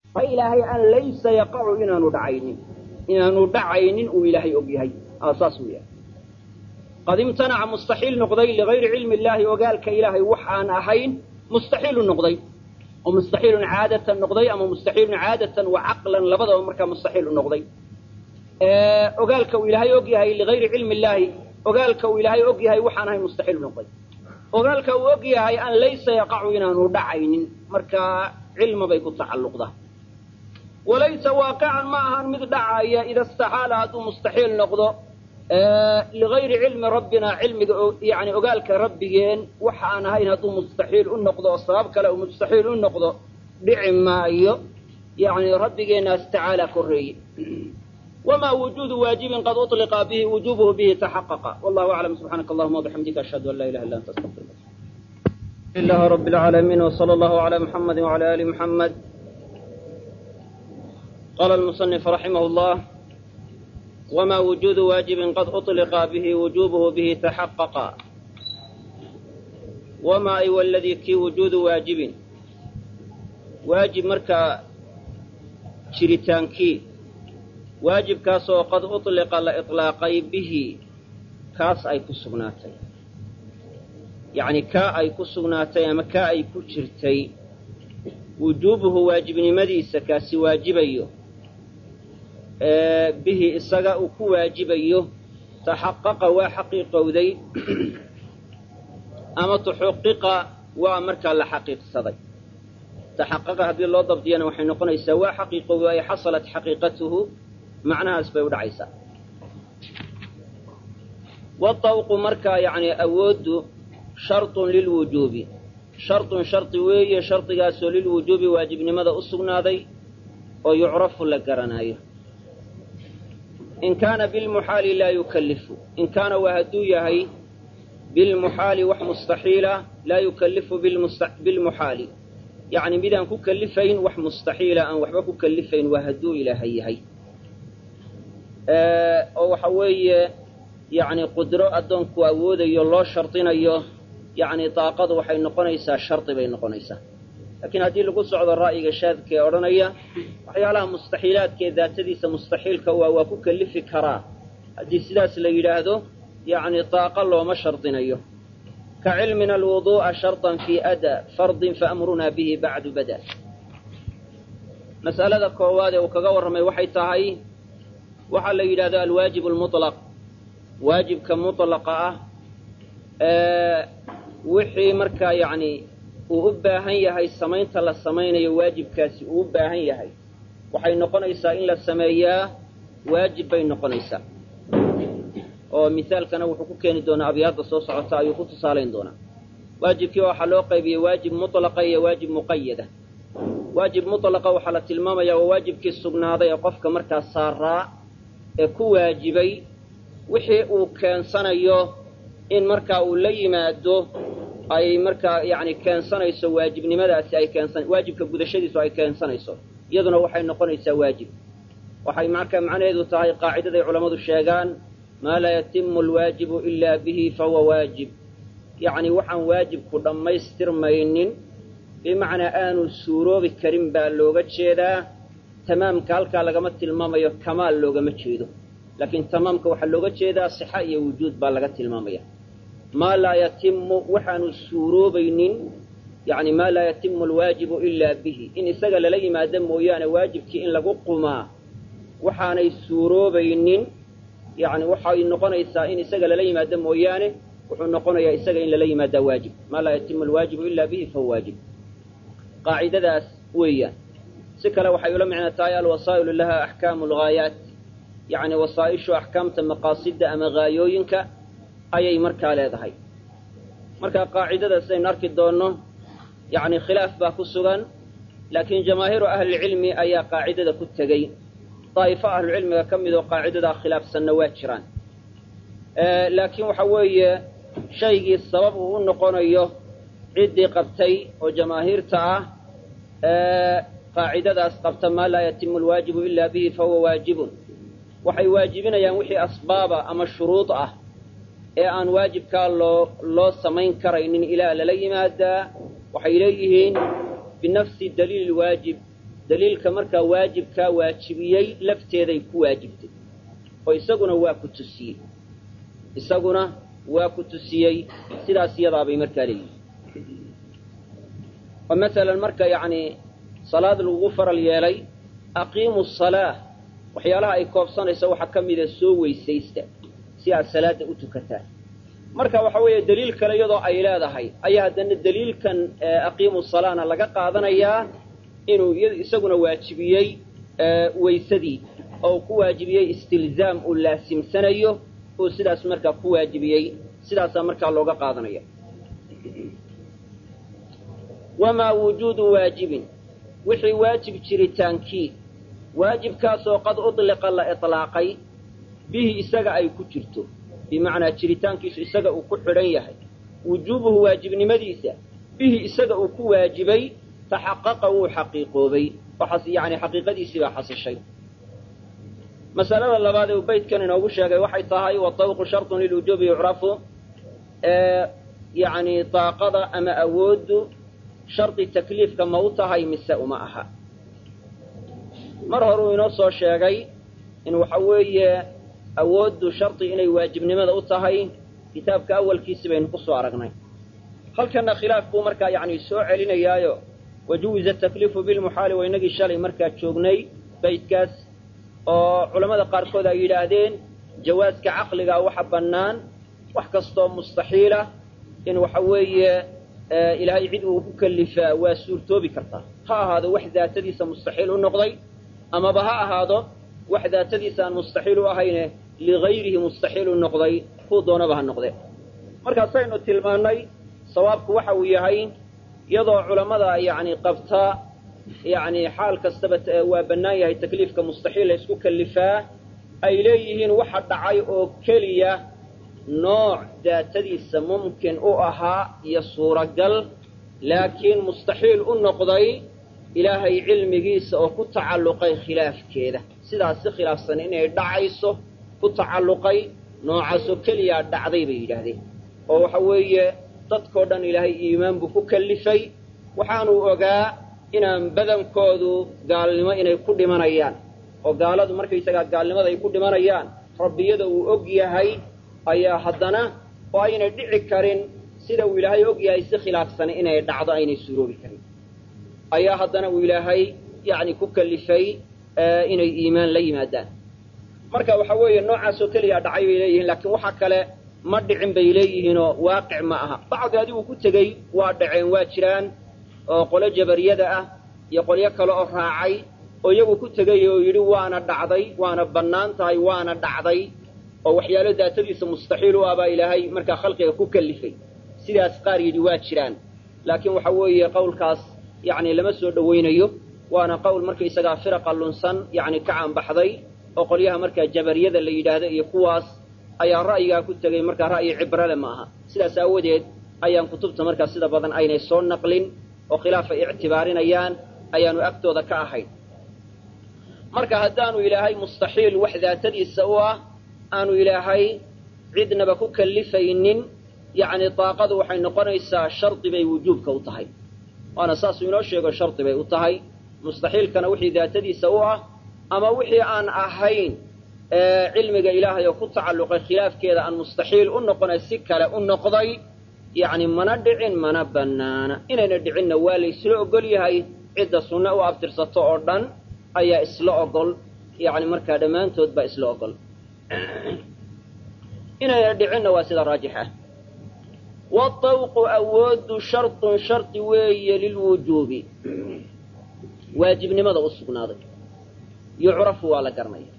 ilaahay an laysa yaqacu inaanu dhacaynin inaanu dhacaynin uu ilaahay og yahay saas uu yahay qad imtanaca mustaxiil noqday ligayri cilmi illaahi ogaalka ilaahay waxaan ahayn mustaxiilu noqday oo mustaxiilun caadatan noqday ama mustaxiilun caadatan wa caqlan labadaba markaa mustaxiil u noqday ogaalka uu ilaahay og yahay ligayri cilmi illaahi ogaalka uu ilaahay og yahay waxaan ahayn mustaxiil u noqday ogaalka uu og yahay an laysa yaqacu inaanu dhacaynin markaa cilma bay ku tacalluqdaa walaysa waaqican ma ahan mid dhacaya ida istaxaala hadduu mustaxiil noqdo ligayri cilmi rabbina cilmiga yani ogaalka rabbigeen waxa aan ahayn hadduu mustaxiil u noqdo oo sabab kale uu mustaxiil u noqdo dhici maayo yani rabbigeenaas tacaala koreeye wamaa wujuudu waajibin qad uطliqa bihi wujubuhu bihi taxaqaqa wallahu aclam subxaanaka allahuma wabixamdika ashhadu an laa ilaha illa anta astaqfirka ilahi rabi alcaalamiin wsala allahu ala muxamadi wala ali muxamed qala almusanif raximah llah wma wujuudu waajibin qad uطliqa bihi wujubuhu bihi taxaqaqa wamaa ay waladii kii wujuudu waajibin waajib markaa jiritaankii waajibkaasoo qad uطliqa la iطlaaqay bihi kaas ay ku sugnaatay yacni kaa ay ku sugnaatay ama kaa ay ku jirtay wujuubuhu waajibnimadiisa kaasi waajibayo bihi isaga uu ku waajibayo taxaqaqa waa xaqiiqowday ama tuxuqiqa waa markaa la xaqiiqsaday taxaqaqa haddii loo dabdiyana waxay noqonaysaa waa xaqiiqowday ay xasalat xaqiiqatuhu macnahaas bay u dhacaysaa wadawqu markaa yacni awooddu sharطun lilwujuubi sharطun shardi weeye shardigaasoo lilwujuubi waajibnimada u sugnaaday oo yucrafu la garanaayo in kaana bilmuxaali laa yukallifu in kaana waa hadduu yahay bilmuxaali wax mustaxiila laa yukallifu bilmuxaali yacni midaan ku kallifayn wax mustaxiila aan waxba ku kallifayn waa hadduu ilaahay yahay oo waxa weeye yacni qudro addoonku awoodayo loo shardinayo yacni daaqadu waxay noqonaysaa shardi bay noqonaysaa laakiin haddii lagu socdo ra'yiga shaadka ee odhanaya waxyaalaha mustaxiilaadka ee daatadiisa mustaxiilka waa waa ku kallifi karaa haddii sidaas la yidhaahdo yacni daaqa looma shardinayo ka cilmina alwuduu'a sharطan fii ada fardin faamrunaa bihi bacdu bada mas'alada koowaad ee uu kaga warramay waxay tahay waxaa la yidhahdo alwaajib almuطlaq waajibka mutlaqa ah wixii markaa yacni uu u baahan yahay samaynta la samaynayo waajibkaasi uu u baahan yahay waxay noqonaysaa in la sameeyaa waajib bay noqonaysaa oo misaalkana wuxuu ku keeni doonaa abyaadda soo socota ayuu ku tusaalayn doonaa waajibkii waxaa loo qaybiyey waajib mutlaqa iyo waajib muqayada waajib mutlaqa waxaa la tilmaamayaa waa waajibkii sugnaaday ee qofka markaa saaraa ee ku waajibay wixii uu keensanayo in markaa uu la yimaado ay markaa yani keensanayso waajibnimadaasi ay keensan waajibka gudashadiisu ay keensanayso iyaduna waxay noqonaysaa waajib waxay markaa macnaheedu tahay qaacidaday culammadu sheegaan maa laa yatimu alwaajibu ilaa bihi fahuwa waajib yacni waxaan waajibku dhammaystirmaynin bimacnaa aanu suuroobi karin baa looga jeedaa tamaamka halkaa lagama tilmaamayo kamaal loogama jeedo laakiin tamaamka waxaa looga jeedaa sixa iyo wujuud baa laga tilmaamaya maa laa yatimu waxaanu suuroobaynin yani maa laa yatimu alwaajibu ilaa bihi in isaga lala yimaado mooyaane waajibkii in lagu qumaa waxaanay suuroobaynin yani waxay noqonaysaa in isaga lala yimaado mooyaane wuxuu noqonayaa isaga in lala yimaadaa waajib maa laa yatimu alwaajibu ilaa bihi fahuwa waajib qaacidadaas weeyaan si kale waxay ula micno tahay alwasaa'ilu laha axkaamu alghaayaat yacni wasaa'ishu axkaamta maqaasidda ama haayooyinka ayay markaa leedahay marka qaacidada sidaynu arki doonno yacni khilaaf baa ku sugan laakiin jamaahiiru ahlilcilmi ayaa qaacidada ku tegey daa'ifo ahlucilmiga ka mid oo qaacidadaa khilaafsanna waa jiraan laakiin waxa weeye shaygii sabab uu u noqonayo ciddii qabtay oo jamaahiirta ah qaacidadaas qabta maa laa yatimu alwaajibu ilaa bihi fahuwa waajibun waxay waajibinayaan wixii asbaaba ama shuruud ah ee aan waajibkaa loo loo samayn karaynin ilaa lala yimaadaa waxay leeyihiin binafsi daliili lwaajib daliilka markaa waajibkaa waajibiyey lafteeday ku waajibtay oo isaguna waa ku tusiyey isaguna waa ku tusiyey sidaas iyadaabay markaa leeyihin oo masalan marka yacni salaad lagugu faral yeelay aqiimu salaa waxyaalaha ay koobsanayso waxaa ka mida soo weysaysta si aad salaada u tukataan marka waxa weeye daliil kale iyadoo ay leedahay ayaa haddana daliilkan aqiimu salaana laga qaadanayaa inuu isaguna waajibiyey weysadii oo uu ku waajibiyey istilzaam uu laasimsanayo uu sidaas markaa ku waajibiyey sidaasaa markaa looga qaadanaya wamaa wujuudu waajibin wixii waajib jiritaankii waajibkaasoo qad udliqa la iطlaaqay bihi isaga ay ku jirto bimacnaa jiritaankiisu isaga uu ku xidhan yahay wujuubuhu waajibnimadiisa bihi isaga uu ku waajibay taxaqaqa wuu xaqiiqoobay yani xaqiiqadiisii baa xasishay masalada labaad ee uu beytkan inoogu sheegay waxay tahay watawqu sharطun lilujuubi yucrafu yani daaqada ama awooddu shardi takliifka ma u tahay mise uma aha mar horuu inoo soo sheegay in waxa weeye awooddu shardi inay waajibnimada u tahay kitaabka awalkiisi baynu ku soo aragnay halkanna khilaaf buu markaa yani soo celinayaayo wajuwiza takliifu bilmuxaali waa inagii shalay markaa joognay baydkaas oo culammada qaarkood ay yidhaahdeen jawaaska caqligaa waxa bannaan wax kastoo mustaxiila in waxa weeye ilaahay cid uu ku kalifaa waa suurtoobi kartaa ha ahaado wax daatadiisa mustaxiil u noqday amaba ha ahaado wax daatadiisa aan mustaxiil u ahayne ligayrihi mustaxiil u noqday kuu doonaba ha noqde markaasaynu tilmaannay sawaabku waxa uu yahay iyadoo culammada yacni qabta yacni xaal kastaba waa bannaan yahay takliifka mustaxiil la isku kalifaa ay leeyihiin waxa dhacay oo keliya nooc daatadiisa mumkin u ahaa iyo suuragal laakiin mustaxiil u noqday ilaahay cilmigiisa oo ku tacalluqay khilaafkeeda sidaas si khilaafsan inay dhacayso ku tacalluqay noocaasoo keliyaa dhacday bay yidhaahdeen oo waxa weeye dadkoo dhan ilaahay iimaan buu ku kallifay waxaanuu ogaa inaan badankoodu gaalnimo inay ku dhimanayaan oo gaaladu markaysagaa gaalnimada ay ku dhimanayaan rabbiyada uu og yahay ayaa haddana oo aynay dhici karin sida uu ilaahay og yahay si khilaafsan inay dhacdo aynay suuroobi karin ayaa haddana uu ilaahay yacni ku kallifay inay iimaan la yimaadaan marka waxa weeye noocaasoo keliyaa dhacay bay leeyihiin laakiin waxa kale ma dhicin bay leeyihiinoo waaqic ma aha bacdi adigu ku tegey waa dhaceen waa jiraan oo qolo jabariyada ah iyo qolyo kale oo raacay oo iyagu ku tegay oo yidhi waana dhacday waana bannaan tahay waana dhacday oo waxyaalo daatadiisa mustaxiil u ah baa ilaahay markaa khalqiga ku kallifay sidaas qaar yidhi waa jiraan laakiin waxa weeye qowlkaas yacni lama soo dhowaynayo waana qowl markaysagaa firaqa lunsan yacni ka caanbaxday oo qolyaha markaa jabariyada la yidhaahdo iyo kuwaas ayaa ra'yigaa ku tegay markaa ra'yi cibrale ma aha sidaas aawadeed ayaan kutubta markaa sida badan aynay soo naqlin oo khilaafay ictibaarinayaan ayaanu agtooda ka ahayn marka haddaanu ilaahay mustaxiil wax daatadiisa u ah aanu ilaahay cidnaba ku kallifaynin yacni daaqadu waxay noqonaysaa shardi bay wujuubka u tahay waana saasuu inoo sheego shardi bay u tahay mustaxiilkana wixii daatadiisa u ah ama wixii aan ahayn cilmiga ilaahay oo ku tacalluqay khilaafkeeda aan mustaxiil u noqonay si kale u noqday yacni mana dhicin mana bannaana inayna dhicinna waa la isla ogol yahay cidda sunne u abtirsato oo dhan ayaa isla ogol yacni markaa dhammaantood baa isla ogol inayna dhicinna waa sida raajix ah waatawqu awooddu shartun shardi weeye lilwujuubi waajibnimada u sugnaaday yucrafu waa la garanaya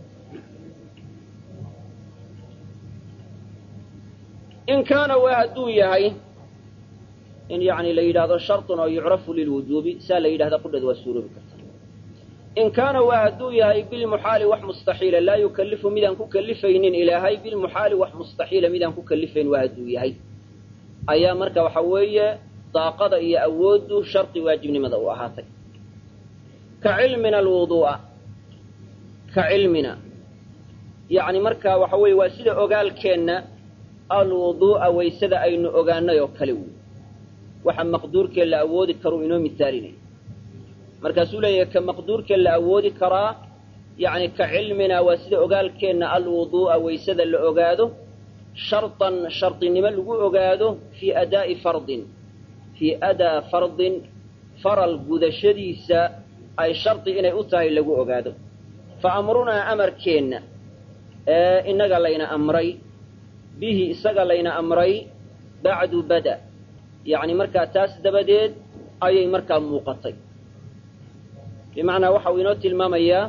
in kaana waa hadduu yahay in yani la yidhaahdo shartun oo yucrafu lilwujuubi saa la yidhahda qudheed waa suuroobi karta in kaana waa hadduu yahay bilmuxaali wax mustaxiila laa yukallifu midaan ku kallifaynin ilaahay bilmuxaali wax mustaxiila midaan ku kallifayn waa hadduu yahay ayaa marka waxa weeye daaqada iyo awooddu shardi waajibnimada u ahaatay ka cilmina alwuduu'a ka cilmina yacni marka waxa weeye waa sida ogaalkeenna alwuduu'a waysada aynu ogaanay oo kale wey waxa maqduurkee la awoodi karuu inoo misaalinaya markaasuu leeyahay ka maqduurka la awoodi karaa yacni ka cilmina waa sida ogaalkeenna alwuduu'a waysada la ogaado shartan shardinimo lagu ogaado fii adaa'i fardin fii adaa fardin faral gudashadiisa ay shardi inay u tahay lagu ogaado fa amrunaa amarkeenna ee innaga layna amray bihi isaga layna amray bacdu bada yacni markaa taas dabadeed ayay markaa muuqatay bimacnaa waxa uu inoo tilmaamayaa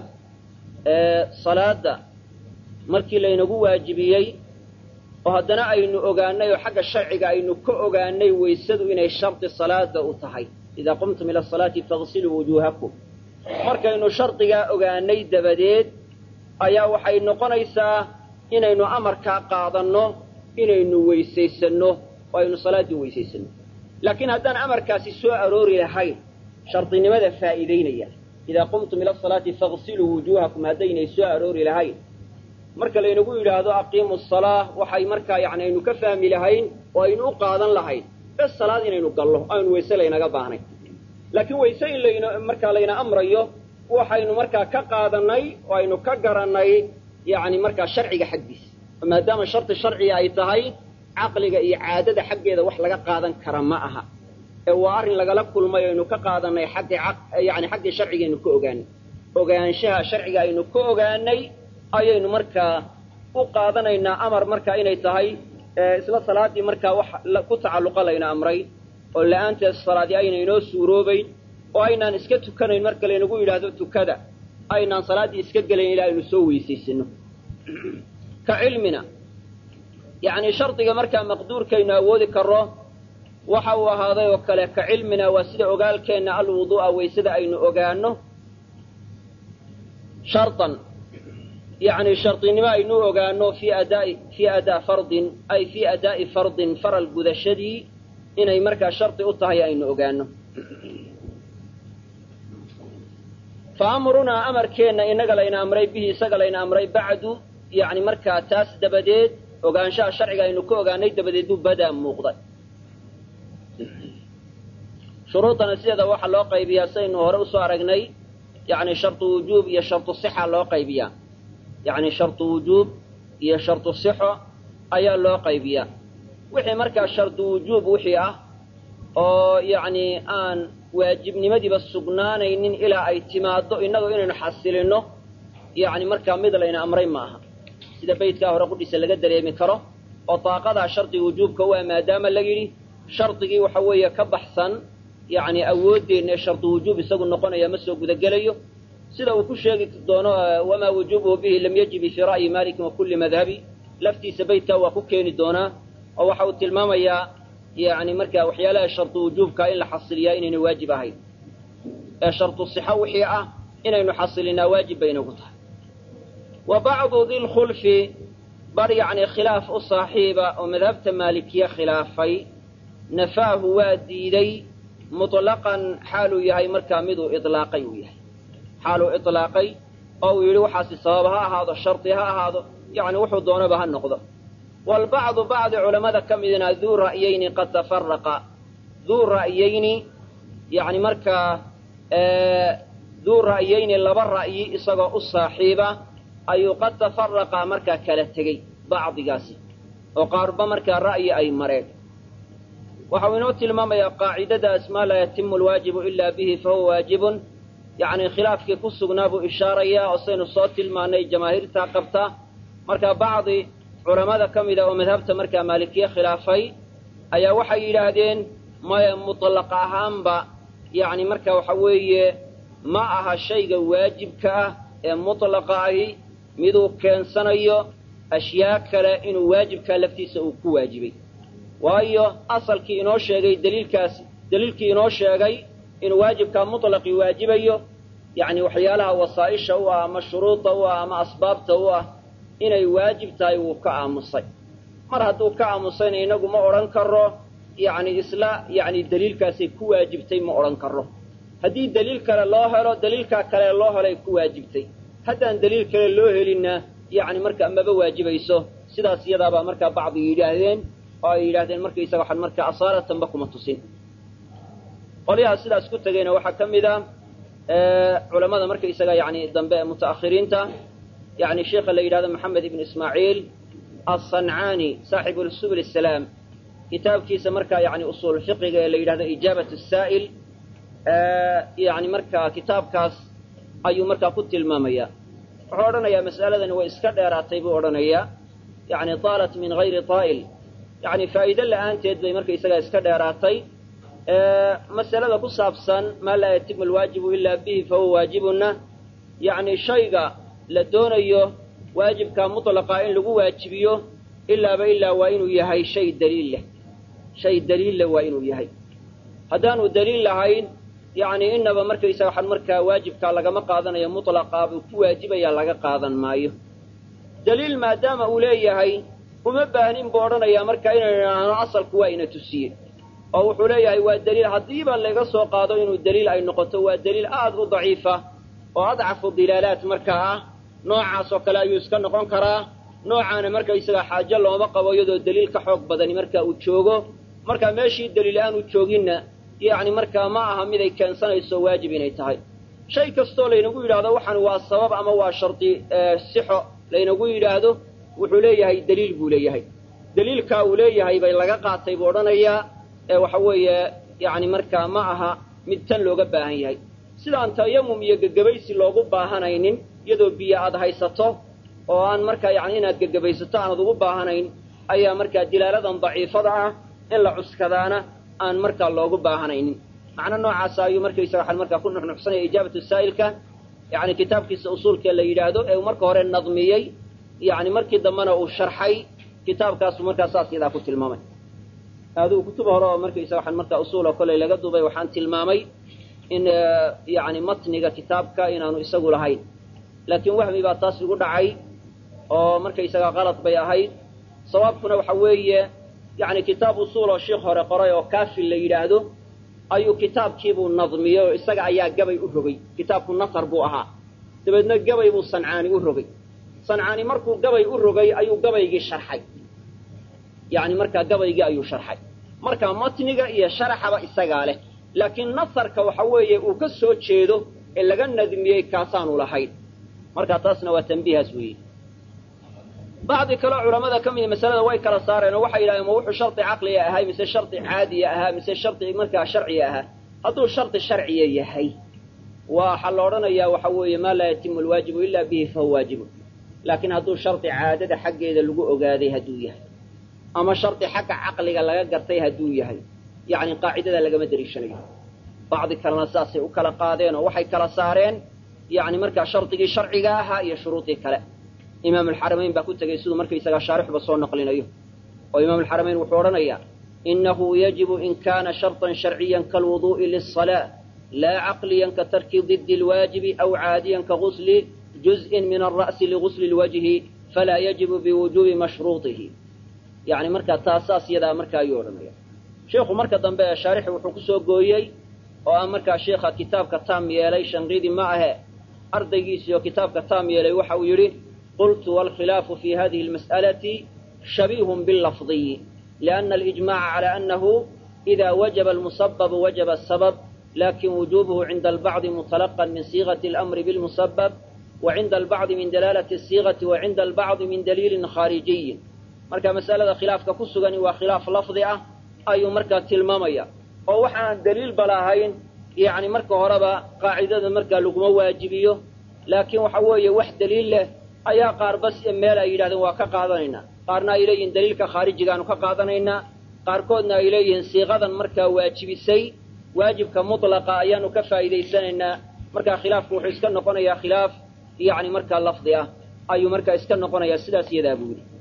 salaadda markii laynagu waajibiyey oo haddana aynu ogaanay oo xagga sharciga aynu ka ogaanay waysadu inay shardi salaada u tahay idaa qumtum ila asalaati fagsiluu wujuuhakum markaynu shardigaa ogaanay dabadeed ayaa waxay noqonaysaa inaynu amarkaa qaadanno inaynu weysaysanno oo aynu salaaddii weysaysanno laakiin haddaan amarkaasi soo aroori lahayn shardinimada faa'iidaynaya idaa qumtum ila asalaati fagsiluu wujuuhakum haddaynay soo aroori lahayn marka laynagu yidhaahdo aqiimu salaa waxay markaa yani aynu ka fahmi lahayn oo aynu u qaadan lahayn bes salaad inaynu gallo aynu wayse laynaga baahnay laakiin wayse in layna markaa layna amrayo waxaynu markaa ka qaadanay oo aynu ka garannay yani markaa sharciga xaggiisa maadaama shardi sharciga ay tahay caqliga iyo caadada xaggeeda wax laga qaadan kara ma aha ee waa arrin lagala kulmay aynu ka qaadanay xaggii yani xaggii sharcigaynu ka ogaanay ogaanshaha sharciga aynu ka ogaanay ayaynu markaa u qaadanaynaa amar markaa inay tahay isla salaaddii markaa wax ku tacalluqa layna amray oo la-aanteed salaadi ayna inoo suuroobayn oo aynaan iska tukanayn marka laynagu yidhaahdo tukada aynaan salaaddii iska gelayn ilaa aynu soo weysaysano ka cilmina yacni shardiga markaa maqduurkaynu awoodi karro waxa uu ahaaday oo kale ka cilmina waa sida ogaalkeenna alwuduu'a waysada aynu ogaano shardan yacni shardinimo aynu ogaano fii adaa'i fii adaa fardin ay fii adaa'i fardin faral gudashadii inay markaa shardi u tahay aynu ogaano fa amrunaa amarkeenna innaga layna amray bihi isaga layna amray bacdu yacni markaa taas dabadeed ogaanshaha sharciga aynu ka ogaanay dabadeed buu badaa muuqday shuruudana sideeda waxaa loo qaybiyaa sidaynu hore usoo aragnay yacni shardu wujuub iyo shardu sixa loo qaybiyaa yacni shardu wujuub iyo shardu sixo ayaa loo qaybiyaa wixii markaa shardu wujuub wixii ah oo yacni aan waajibnimadiiba sugnaanaynin ilaa ay timaaddo innagu inaynu xasilinno yacni markaa mid layna amray ma aha sida baydkaa hore qudhiisa laga dareemi karo oo daaqadaa shardi wujuubka u ah maadaama la yidhi shardigii waxa weeye ka baxsan yacni awooddeenna ee shardu wujuub isagu noqonaya ma soo gudagelayo sida uu ku sheegi doono wamaa wujuubuhu bihi lam yajibi fii ra'yi malikin wa kulli madhabi laftiisa baydkaa waa ku keeni doonaa oo waxa uu tilmaamayaa yacni markaa waxyaalaha shardu wujuubka in la xasiliyaa inayna waajib ahayn ee shardu sixo wixii ah inaynu xasilinaa waajib bay inagu tahay wa bacdu dilkhulfi bar yacni khilaaf u saaxiiba oo madhabta maalikiye khilaafay nafaahu waa diiday mutlaqan xaaluu yahay markaa miduu ilaaqay uu yahay xaaluu ilaaqay oo uu yidhi waxaasi sabab ha ahaado shardi ha ahaado yacni wuxuu doonaba ha noqdo waalbacdu bacdi culammada ka midina duu ra'yayni qad tafaraqa duu ra'yayni yacni markaa duu ra'yayni laba ra'yi isagoo u saaxiiba ayuu qad tafaraqa markaa kala tegey bacdigaasi oo qaarba markaa ra'yi ay mareen waxau inoo tilmaamayaa qaacidadaas maa laa yatimu alwaajibu ilaa bihi fahuwa waajibun yacni khilaafkii ku sugnaa buu ishaarayaa oo saynu soo tilmaanay jamaahiirtaa qabta markaa bacdi culammada ka mida oo madhabta markaa maalikiye khilaafay ayaa waxay yidhaahdeen maya mutlaq ahaanba yacni marka waxa weeye ma aha shayga waajibka ah ee mutlaqa ahi miduu keensanayo ashyaa kale inuu waajibkaa laftiisa uu ku waajibay waayo asalkii inoo sheegay daliilkaas daliilkii inoo sheegay inuu waajibkaa mutlaqii waajibayo yacni waxyaalaha wasaa'isha u ah ama shuruuda u ah ama asbaabta u ah inay waajib tahay wuu ka aamusay mar hadduu ka aamusayna inagu ma odhan karo yacni isla yacni daliilkaasay ku waajibtay ma odhan karo haddii daliil kale loo helo daliilkaa kale loo helay ku waajibtay haddaan daliil kale loo helinna yacni marka maba waajibayso sidaas iyadaabaa markaa bacdi yidhaahdeen oo ay yidhahdeen markaysaga waxaan markaa asaalatanba kuma tusin qolyaha sidaas ku tegayna waxaa ka mid a culamada markaysaga yani dambe ee muta'akhiriinta yani sheikha la yidhahdo maxamed ibn ismaaciil alsancaani saaxibu subul salaam kitaabkiisa markaa yani usuul fiqiga ee la yidhahdo ijaabat saa'il yani markaa kitaabkaas ayuu markaa ku tilmaamaya wuxuu odhanayaa mas'aladani way iska dheeraatay buu odhanayaa yani taalat min hayri taa'il yani faa'iide la'aanteed bay markaysagaa iska dheeraatay masalada ku saabsan maa laa yatimu alwaajibu ilaa bihi fahuwa waajibuna yani shayga la doonayo waajibka mutlaqa in lagu waajibiyo ilaaba ilaa waa inuu yahay shay daliil leh shay daliil leh waa inuu yahay haddaanu daliil lahayn yani inaba markaysaga waxaan markaa waajibkaa lagama qaadanayo mutlaqaa buu ku waajibaya laga qaadan maayo daliil maadaama uu leeyahay uma baahnin buu odhanayaa markaa inaynu idhaahno asalku waa ina tusiye oo wuxuu leeyahay waa daliil haddiiba laga soo qaado inuu daliil ay noqoto waa daliil aad u daciifa oo adcafu dilaalaat markaa ah noocaas oo kale ayuu iska noqon karaa noocaana markaysaga xaajo looma qabo iyadoo daliil ka xoog badani marka uu joogo markaa meeshii daliil aanu jooginna yacni markaa ma aha mid ay keensanayso waajib inay tahay shay kastoo laynagu yidhaahdo waxaan waa sabab ama waa shardi sixo laynagu yidhaahdo wuxuu leeyahay daliil buu leeyahay daliilkaa uu leeyahay bay laga qaatay buu odhanayaa ee waxa weeye yacni markaa ma aha mid tan looga baahan yahay sidaan tayamum iyo gegabaysi loogu baahanaynin iyadoo biyo aad haysato oo aan markaa yani inaad gegabaysato aanad ugu baahanayn ayaa markaa dilaaladan daciifada ah in la cuskadaana aan markaa loogu baahanaynin macno noocaasa ayuu markaysaga waxaan markaa ku nuxnuxsanaya ijaabatu saa'ilka yani kitaabkiisa usuulkee la yidhaahdo ee uu marka hore nadmiyey yani markii dambena uu sharxay kitaabkaasuu markaa saas yadaa ku tilmaamay adigu kutub hore oo markaysaga waxaan markaa usuula koley laga dubay waxaan tilmaamay in yani matniga kitaabka inaanu isagu lahayn laakiin wahmi baa taas igu dhacay oo markaysaga qalad bay ahayd sawaabkuna waxa weeye yani kitaab usuul oo sheikh hore qoray oo kaafil la yidhaahdo ayuu kitaabkiibuu nadmiyey oo isaga ayaa gabay u rogay kitaabku nasar buu ahaa dabeedna gabay buu sancaani u rogay sancaani markuu gabay u rogay ayuu gabaygii sharxay yani markaa gabaygii ayuu sharxay marka matniga iyo sharaxaba isagaa leh laakiin nasarka waxa weeye uu ka soo jeedo ee laga nadmiyey kaasaanu lahayn marka taasna waa tambiihaas weeye bacdi kaleo culamada ka mida masalada way kala saareen oo waxay yidhahdeen ma wuxuu shardi caqliga ahay mise shardi caadiya ahaa mise shardi markaa sharciga ahaa hadduu shardi sharciya yahay waxaa la odhanayaa waxa weeye maa laa yatimu alwaajibu ilaa bihi fahuwa waajibun laakiin hadduu shardi caadada xaggeeda lagu ogaaday hadduu yahay ama shardi xagga caqliga laga gartay hadduu yahay yacni qaacidada lagama dariishanayo bacdi kalena saasay u kala qaadeen oo waxay kala saareen yacni markaa shardigii sharciga ahaa iyo shuruudii kale imaam alxaramayn baa ku tegey siduu markaysagaa shaarixba soo naqlinayo oo imaam alxaramayn wuxuu odhanayaa inahu yajibu in kana sharطan sharciyan kaalwuduءi liلصalaaة laa caqliyan ka tarki didi اlwaajibi aw caadiyan ka gusli juzءin min alra'si ligusli اlwajhi falaa yajibu biwujubi mashruuطihi yani markaa taasaas yadaa markaa ayuu odhanaya sheikhu marka dambe ee shaarixi wuxuu kusoo gooyey oo ah markaa sheikha kitaabka taam yeelay shanqidi ma ahe ardaygiisii oo kitaabka taam yeelay waxa uu yidhi qultu wاlkhilaafu fi hadihi اlmas'alati shabiihun biاllafdiyi liأna alijmaca calى anahu إida wajaba almusababu wajaba asabab lakin wujubuhu cinda albacdi muطalaqan min siigati اlamri biاlmusabab wa cinda albacdi min dalaalati الsiigati wa cinda albacdi min daliilin khaarijiyin marka mas'alada khilaafka ku sugani waa khilaaf lafdi ah ayuu markaa tilmaamaya oo waxaan daliilba lahayn yani marka horeba qaacidada markaa laguma waajibiyo laakiin waxa weeye wax daliil leh ayaa qaar bas meel ay yidhahdeen waa ka qaadanaynaa qaarna ay leeyihiin daliilka khaarijigaanu ka qaadanaynaa qaarkoodna ay leeyihiin siiqadan markaa waajibisay waajibka mutlaqa ayaanu ka faa'iidaysanaynaa markaa khilaafku wuxuu iska noqonayaa khilaaf yani markaa lafdi ah ayuu markaa iska noqonayaa sidaas iyadaa buu yidhi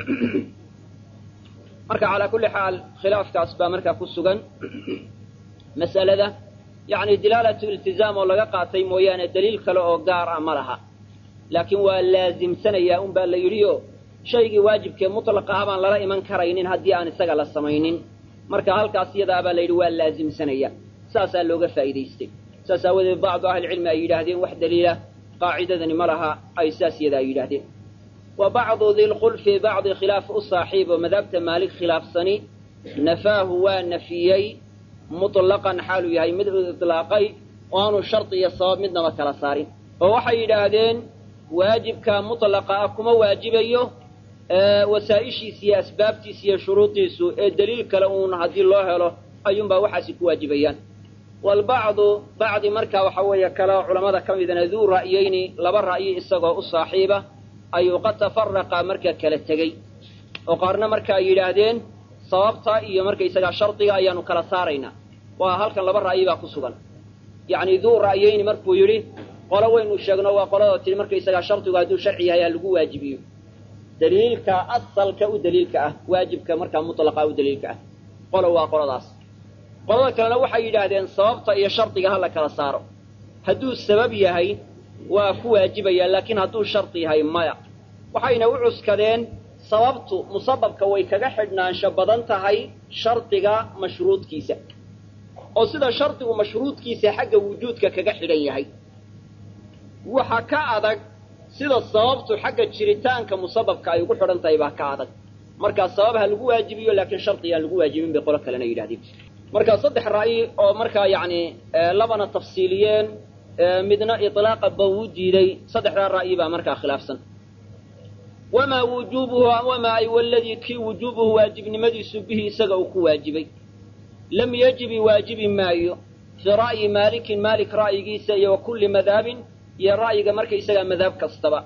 marka calaa kulli xaal khilaafkaas baa markaa ku sugan mas'alada yani dilaalatu iltizaam oo laga qaatay mooyaane daliil kale oo gaar ah ma laha laakiin waa laazimsanayaa un baa la yidhi oo shaygii waajibkee mutlaqa ah baan lala iman karaynin haddii aan isaga la samaynin marka halkaas iyadaabaa la yidhi waa laazimsanaya saasaa looga faa'iidaystay saas aawadeed bacdu ahlicilmi ay yidhaahdeen wax daliila qaacidadani ma laha ay saas iyadaa yidhaahdeen wa bacdu dilkhulfi bacdi khilaaf u saaxiib oo madhabta maalik khilaafsani nafaahu waa nafiyey muطlaqan xaaluu yahay mid u iطlaaqay oo aanu shardi iyo sabab midnaba kala saarin oo waxay yidhaahdeen waajibka mutlaqa ah kuma waajibayo wasaa'ishiisa iyo asbaabtiisa iyo shuruudiisu ee daliil kale uun haddii loo helo ayuunbaa waxaasi ku waajibayaan walbacdu bacdi markaa waxa weeye kale culammada ka midana duu ra'yeyni laba ra'yi isagoo u saaxiiba ayuu qad tafaraqa marka kala tegey oo qaarna marka ay yidhaahdeen sababta iyo markaysagaa shardiga ayaanu kala saaraynaa waa halkan laba ra'yi baa ku sugan yacni duu ra'yeyni markuu yidhi qolo waynu sheegno waa qoladoo tihi markaysagaa shardigu hadduu sharci yahay ha lagu waajibiyo daliilka asalka u daliilka ah waajibka markaa mutlaqa u daliilka ah qolo waa qoladaas qolada kalena waxay yidhaahdeen sababta iyo shardiga ha la kala saaro hadduu sabab yahay waa ku waajibaya laakiin hadduu shardi yahay maya waxayna u cuskadeen sababtu musababka way kaga xidhnaansho badan tahay shardiga mashruudkiisa oo sida shardigu mashruudkiisa xagga wujuudka kaga xidhan yahay waxa ka adag sida sababtu xagga jiritaanka musababka ay ugu xidhan tahay baa ka adag markaa sabab ha lagu waajibiyo laakiin shardi aan lagu waajibin bay qolo kalena yidhahdeen markaa saddex ra'yi oo markaa yacni labana tafsiiliyeen midna iطlaaqa ba uu diiday saddexdaa ra'yi baa markaa khilaafsan wamaa wujuubuhu wamaa ay waladii kii wujuubuhu waajibnimadiisu bihi isaga uu ku waajibay lam yajibi waajibi maayo fii ra'yi maalikin maalik ra'yigiisa iyo wa kulli madhabin iyo ra'yiga markaysagaa madhab kastaba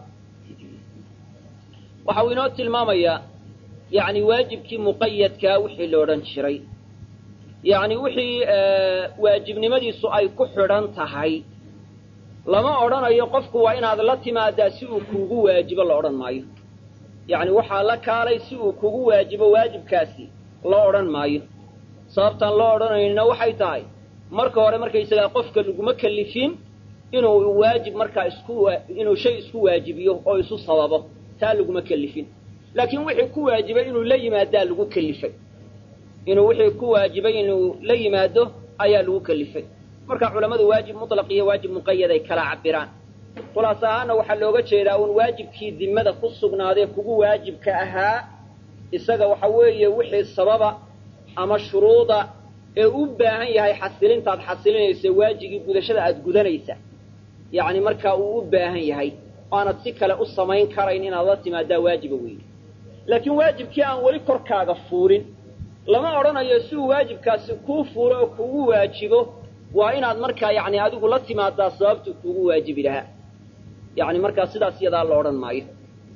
waxa uu inoo tilmaamayaa yacni waajibkii muqayadkaa wixii la odhan jiray yacni wixii waajibnimadiisu ay ku xidhan tahay lama odhanayo qofku waa inaad la timaadaa si uu kuugu waajibo la odhan maayo yacni waxaa la kaalay si uu kugu waajibo waajibkaasi loo odhan maayo sababtaan loo odhanaynina waxay tahay marka hore markaysagaa qofka laguma kellifin inuu waajib markaa isku inuu shay isku waajibiyo oo isu sababo taa laguma kellifin laakiin wixii ku waajibay inuu la yimaadaa lagu kellifay inuu wixii ku waajibay inuu la yimaado ayaa lagu kellifay marka culammadu waajib mutlaq iyo waajib muqayad ay kala cabiraan khulaas ahaana waxaa looga jeedaa uun waajibkii dimada ku sugnaadee kugu waajibka ahaa isaga waxa weeye wixii sababa ama shuruuda ee u baahan yahay xasilintaad xasilinaysa waajigii gudashada aad gudanaysa yacni markaa uu u baahan yahay oo aanad si kale u samayn karayn inaad la timaadaa waajiba weeye laakiin waajibkii aan weli korkaaga fuulin lama odhanayo si uu waajibkaasi kuu fuulo oo kugu waajibo waa inaad markaa yacni adigu la timaadaa sababtuu kuugu waajibi lahaa yacni markaa sidaas iyadaa la odhan maayo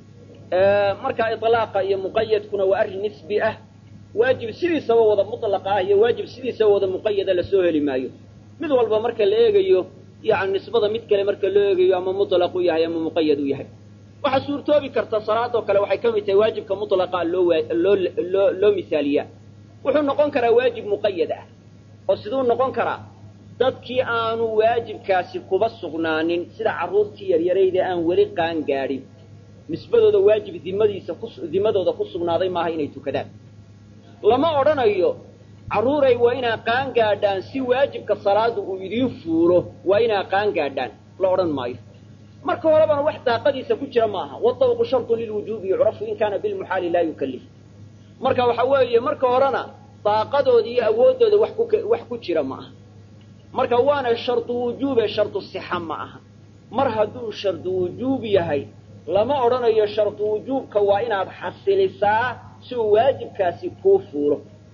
markaa iطlaaqa iyo muqayadkuna waa arrin nisbi ah waajib sidiisaba wada mutlaqa ah iyo waajib sidiisaba wada muqayada lasoo heli maayo mid walba marka la eegayo yani nisbada mid kale marka loo eegayo ama mutlaq u yahay ama muqayad u yahay waxaa suurtoobi karta salaadoo kale waxay ka mid tahay waajibka mutlaqa loo loo loo loo misaaliyaa wuxuu noqon karaa waajib muqayad ah oo siduu noqon karaa dadkii aanu waajibkaasi kuba sugnaanin sida carruurtii yaryarayda aan weli qaan gaadhin nisbadooda waajib dimadiisa ku dimadooda ku sugnaaday maaha inay tukadaan lama odhanayo carruuray waa inaa qaan gaadhaan si waajibka salaada uu idiin fuulo waa inaa qaan gaadhaan la odhan maayo marka horebana wax daaqadiisa ku jira maaha wadawqu shartun lilwujuubi yucrafu in kaana bilmuxaali laa yukallif marka waxa weeye marka horena daaqadooda iyo awooddooda wax ku wax ku jira ma aha marka waana shardu wujuube shardu sixa ma aha mar hadduu shardu wujuub yahay lama odhanayo shardu wujuubka waa inaad xasilisaa si uu waajibkaasi kuu fuulo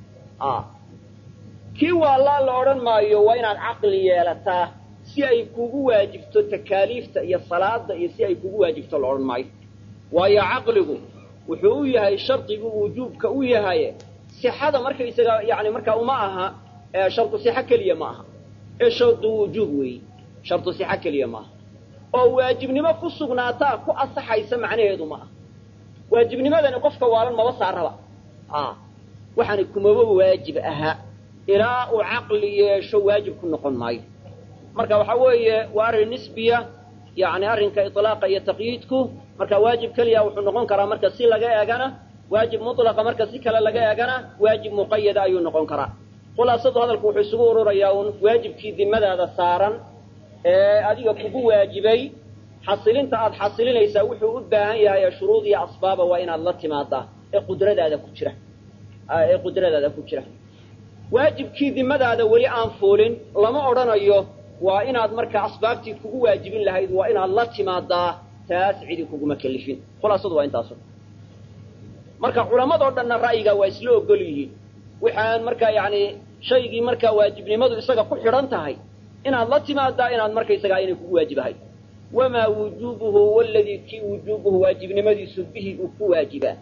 kii waalaa la odhan maayo waa inaad caqli yeelataa si ay kugu waajibto takaaliifta iyo salaada iyo si ay kugu waajibto la odhan maayo waayo caqligu wuxuu u yahay shardigu wujuubka u yahay sixada markaysaga yani markaa uma aha shardu sixa keliya ma aha ee shardu wujuub weeyi shardu sixa keliya ma aha oo waajibnimo ku sugnaataa ku asaxaysa macnaheedu ma aha waajibnimadani qofka waalan maba saaraba waxaani kumaba waajib ahaa ilaa uu caqli yeesho waajib ku noqon maayo marka waxa weeye waa arrin nisbiya yani arrinka iطlaaqa iyo taqyiidku marka waajib keliya wuxuu noqon karaa marka si laga eegana waajib mutlaqa marka si kale laga eegana waajib muqayada ayuu noqon karaa khulaasadu hadalku wuxuu isugu ururayaa un waajibkii dimadaada saaran ee adiga kugu waajibay xasilinta aad xasilinaysaa wuxuu u baahan yahay shuruud iyo asbaaba waa inaad la timaadaa ee qudradaada ku jira ee qudradaada ku jira waajibkii dimadaada weli aan fuulin lama odhanayo waa inaad markaa asbaabtii kugu waajibin lahayd waa inaad la timaadaa taas cidi kuguma kelifin khulaasadu waa intaasu marka culammadoo dhanna ra'yigaa waa isla ogol yihiin waxaan markaa yacni shaygii markaa waajibnimadu isaga ku xidhan tahay inaad la timaadaa inaad markaysagaa inay kugu waajibahay wamaa wujuubuhu waladii kii wujuubuhu waajibnimadiisu bihi uu ku waajibaa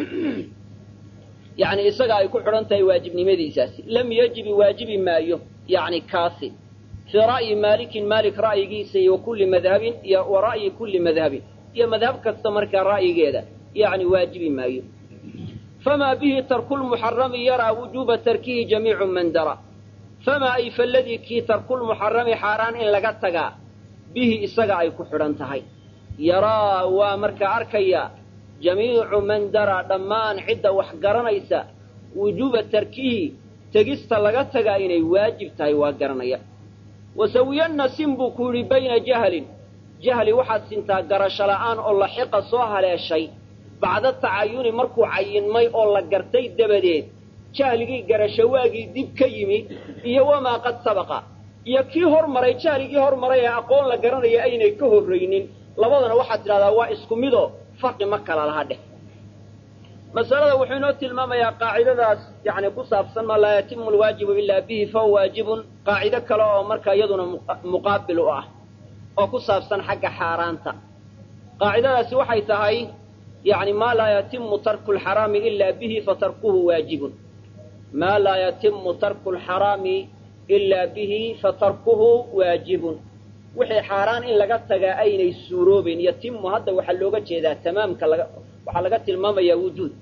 yacni isaga ay ku xidhan tahay waajibnimadiisaasi lam yajibi waajibi maayo yacni kaasi fii ra'yi maalikin maalik ra'yigiisa iyo kulli madhabin iyo wa ra'yi kulli madhabin iyo madhab kasta markaa ra'yigeeda yacni waajibi maayo famaa bihi tarkulmuxarami yaraa wujuuba tarkihi jamiicu man dara famaa ay faladii kii tarkulmuxarami xaaraan in laga tagaa bihi isaga ay ku xidhan tahay yaraa waa markaa arkaya jamiicu man daraa dhammaan cidda wax garanaysa wujuuba tarkihi tegista laga tagaa inay waajib tahay waa garanaya wasawiyanna sin buu ku yidhi bayna jahlin jahli waxaad sintaa garasho la'aan oo laxiqa soo haleeshay bacda tacayuni markuu cayinmay oo la gartay dabadeed jahligii garasho waagii dib ka yimi iyo wamaa qad sabaqa iyo kii hormaray jahligii hormaray ee aqoon la garanaya aynay ka horraynin labadana waxaad tidhahdaa waa isku midoo farqi ma kala laha dheh masalada wuxuu inoo tilmaamayaa qaacidadaas yani ku saabsan ma laa yatimu alwaajibu ilaa bihi fahuwa waajibun qaacido kale oo marka iyaduna muqaabil u ah oo ku saabsan xagga xaaraanta qaacidadaasi waxay tahay yani maa laa yatimu tarku lxaraami ilaa bihi fatarkuhu waajibun maa laa yatimu tarku lxaraami ilaa bihi fatarkuhu waajibun wixii xaaraan in laga tagaa aynay suuroobayn yatimu hadda waxaa looga jeedaa tamaamka laga waxaa laga tilmaamayaa wujuud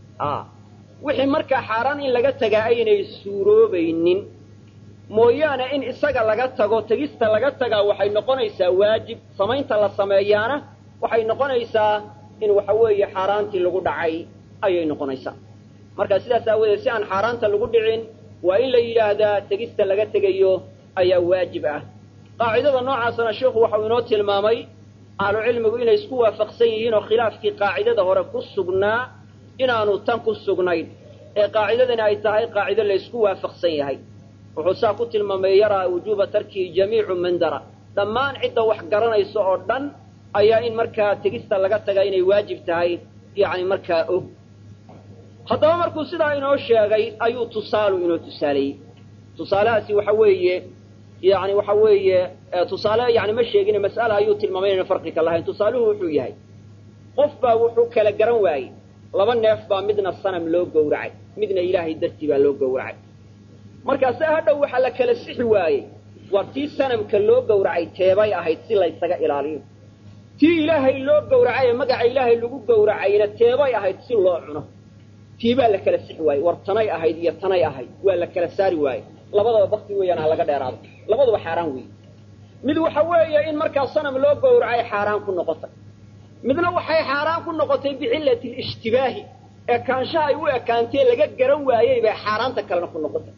wixii markaa xaaraan in laga tagaa aynay suuroobaynin mooyaane in isaga laga tago tegista laga tagaa waxay noqonaysaa waajib samaynta la sameeyaana waxay noqonaysaa in waxa weeye xaaraantii lagu dhacay ayay noqonaysaa marka sidaas aawadeed si aan xaaraanta lagu dhicin waa in la yidhaahdaa tegista laga tegayo ayaa waajib ah qaacidada noocaasana sheikhu waxau inoo tilmaamay ahlucilmigu inay isku waafaqsan yihiin oo khilaafkii qaacidada hore ku sugnaa inaanu tan ku sugnayn ee qaacidadani ay tahay qaacido la ysku waafaqsan yahay wuxuu saa ku tilmaamay yaraa wujuuba tarkihi jamiicu man dara dhammaan cidda wax garanaysa oo dhan ayaa in markaa tegista laga tagaa inay waajib tahay yacni markaa og haddaba markuu sidaa inoo sheegay ayuu tusaalu inoo tusaaleeyey tusaalahaasi waxa weeye yani waxa weeye tusaale yani ma sheegine mas'ala ayuu tilmaamay inayna farqi ka lahayn tusaaluhu wuxuu yahay qof baa wuxuu kala garan waayey laba neef baa midna sanam loo gowracay midna ilaahay dartii baa loo gowracay markaase hadhow waxaa la kala sixi waayey war tii sanamka loo gowracay teebay ahayd si laysaga ilaaliyo tii ilaahay loo gowracay ee magaca ilaahay lagu gowracayna teebay ahayd si loo cuno tii baa la kala sixi waayey war tanay ahayd iyo tanay ahayd waa la kala saari waayey labadaba bakti weeyaan ha laga dheeraado labaduba xaaraan weeye mid waxa weeye in markaa sanam loo gowracay xaaraan ku noqotay midna waxay xaaraan ku noqotay bicillati lishtibaahi ekaanshaha ay u ekaantee laga garan waayey bay xaaraanta kalena ku noqotay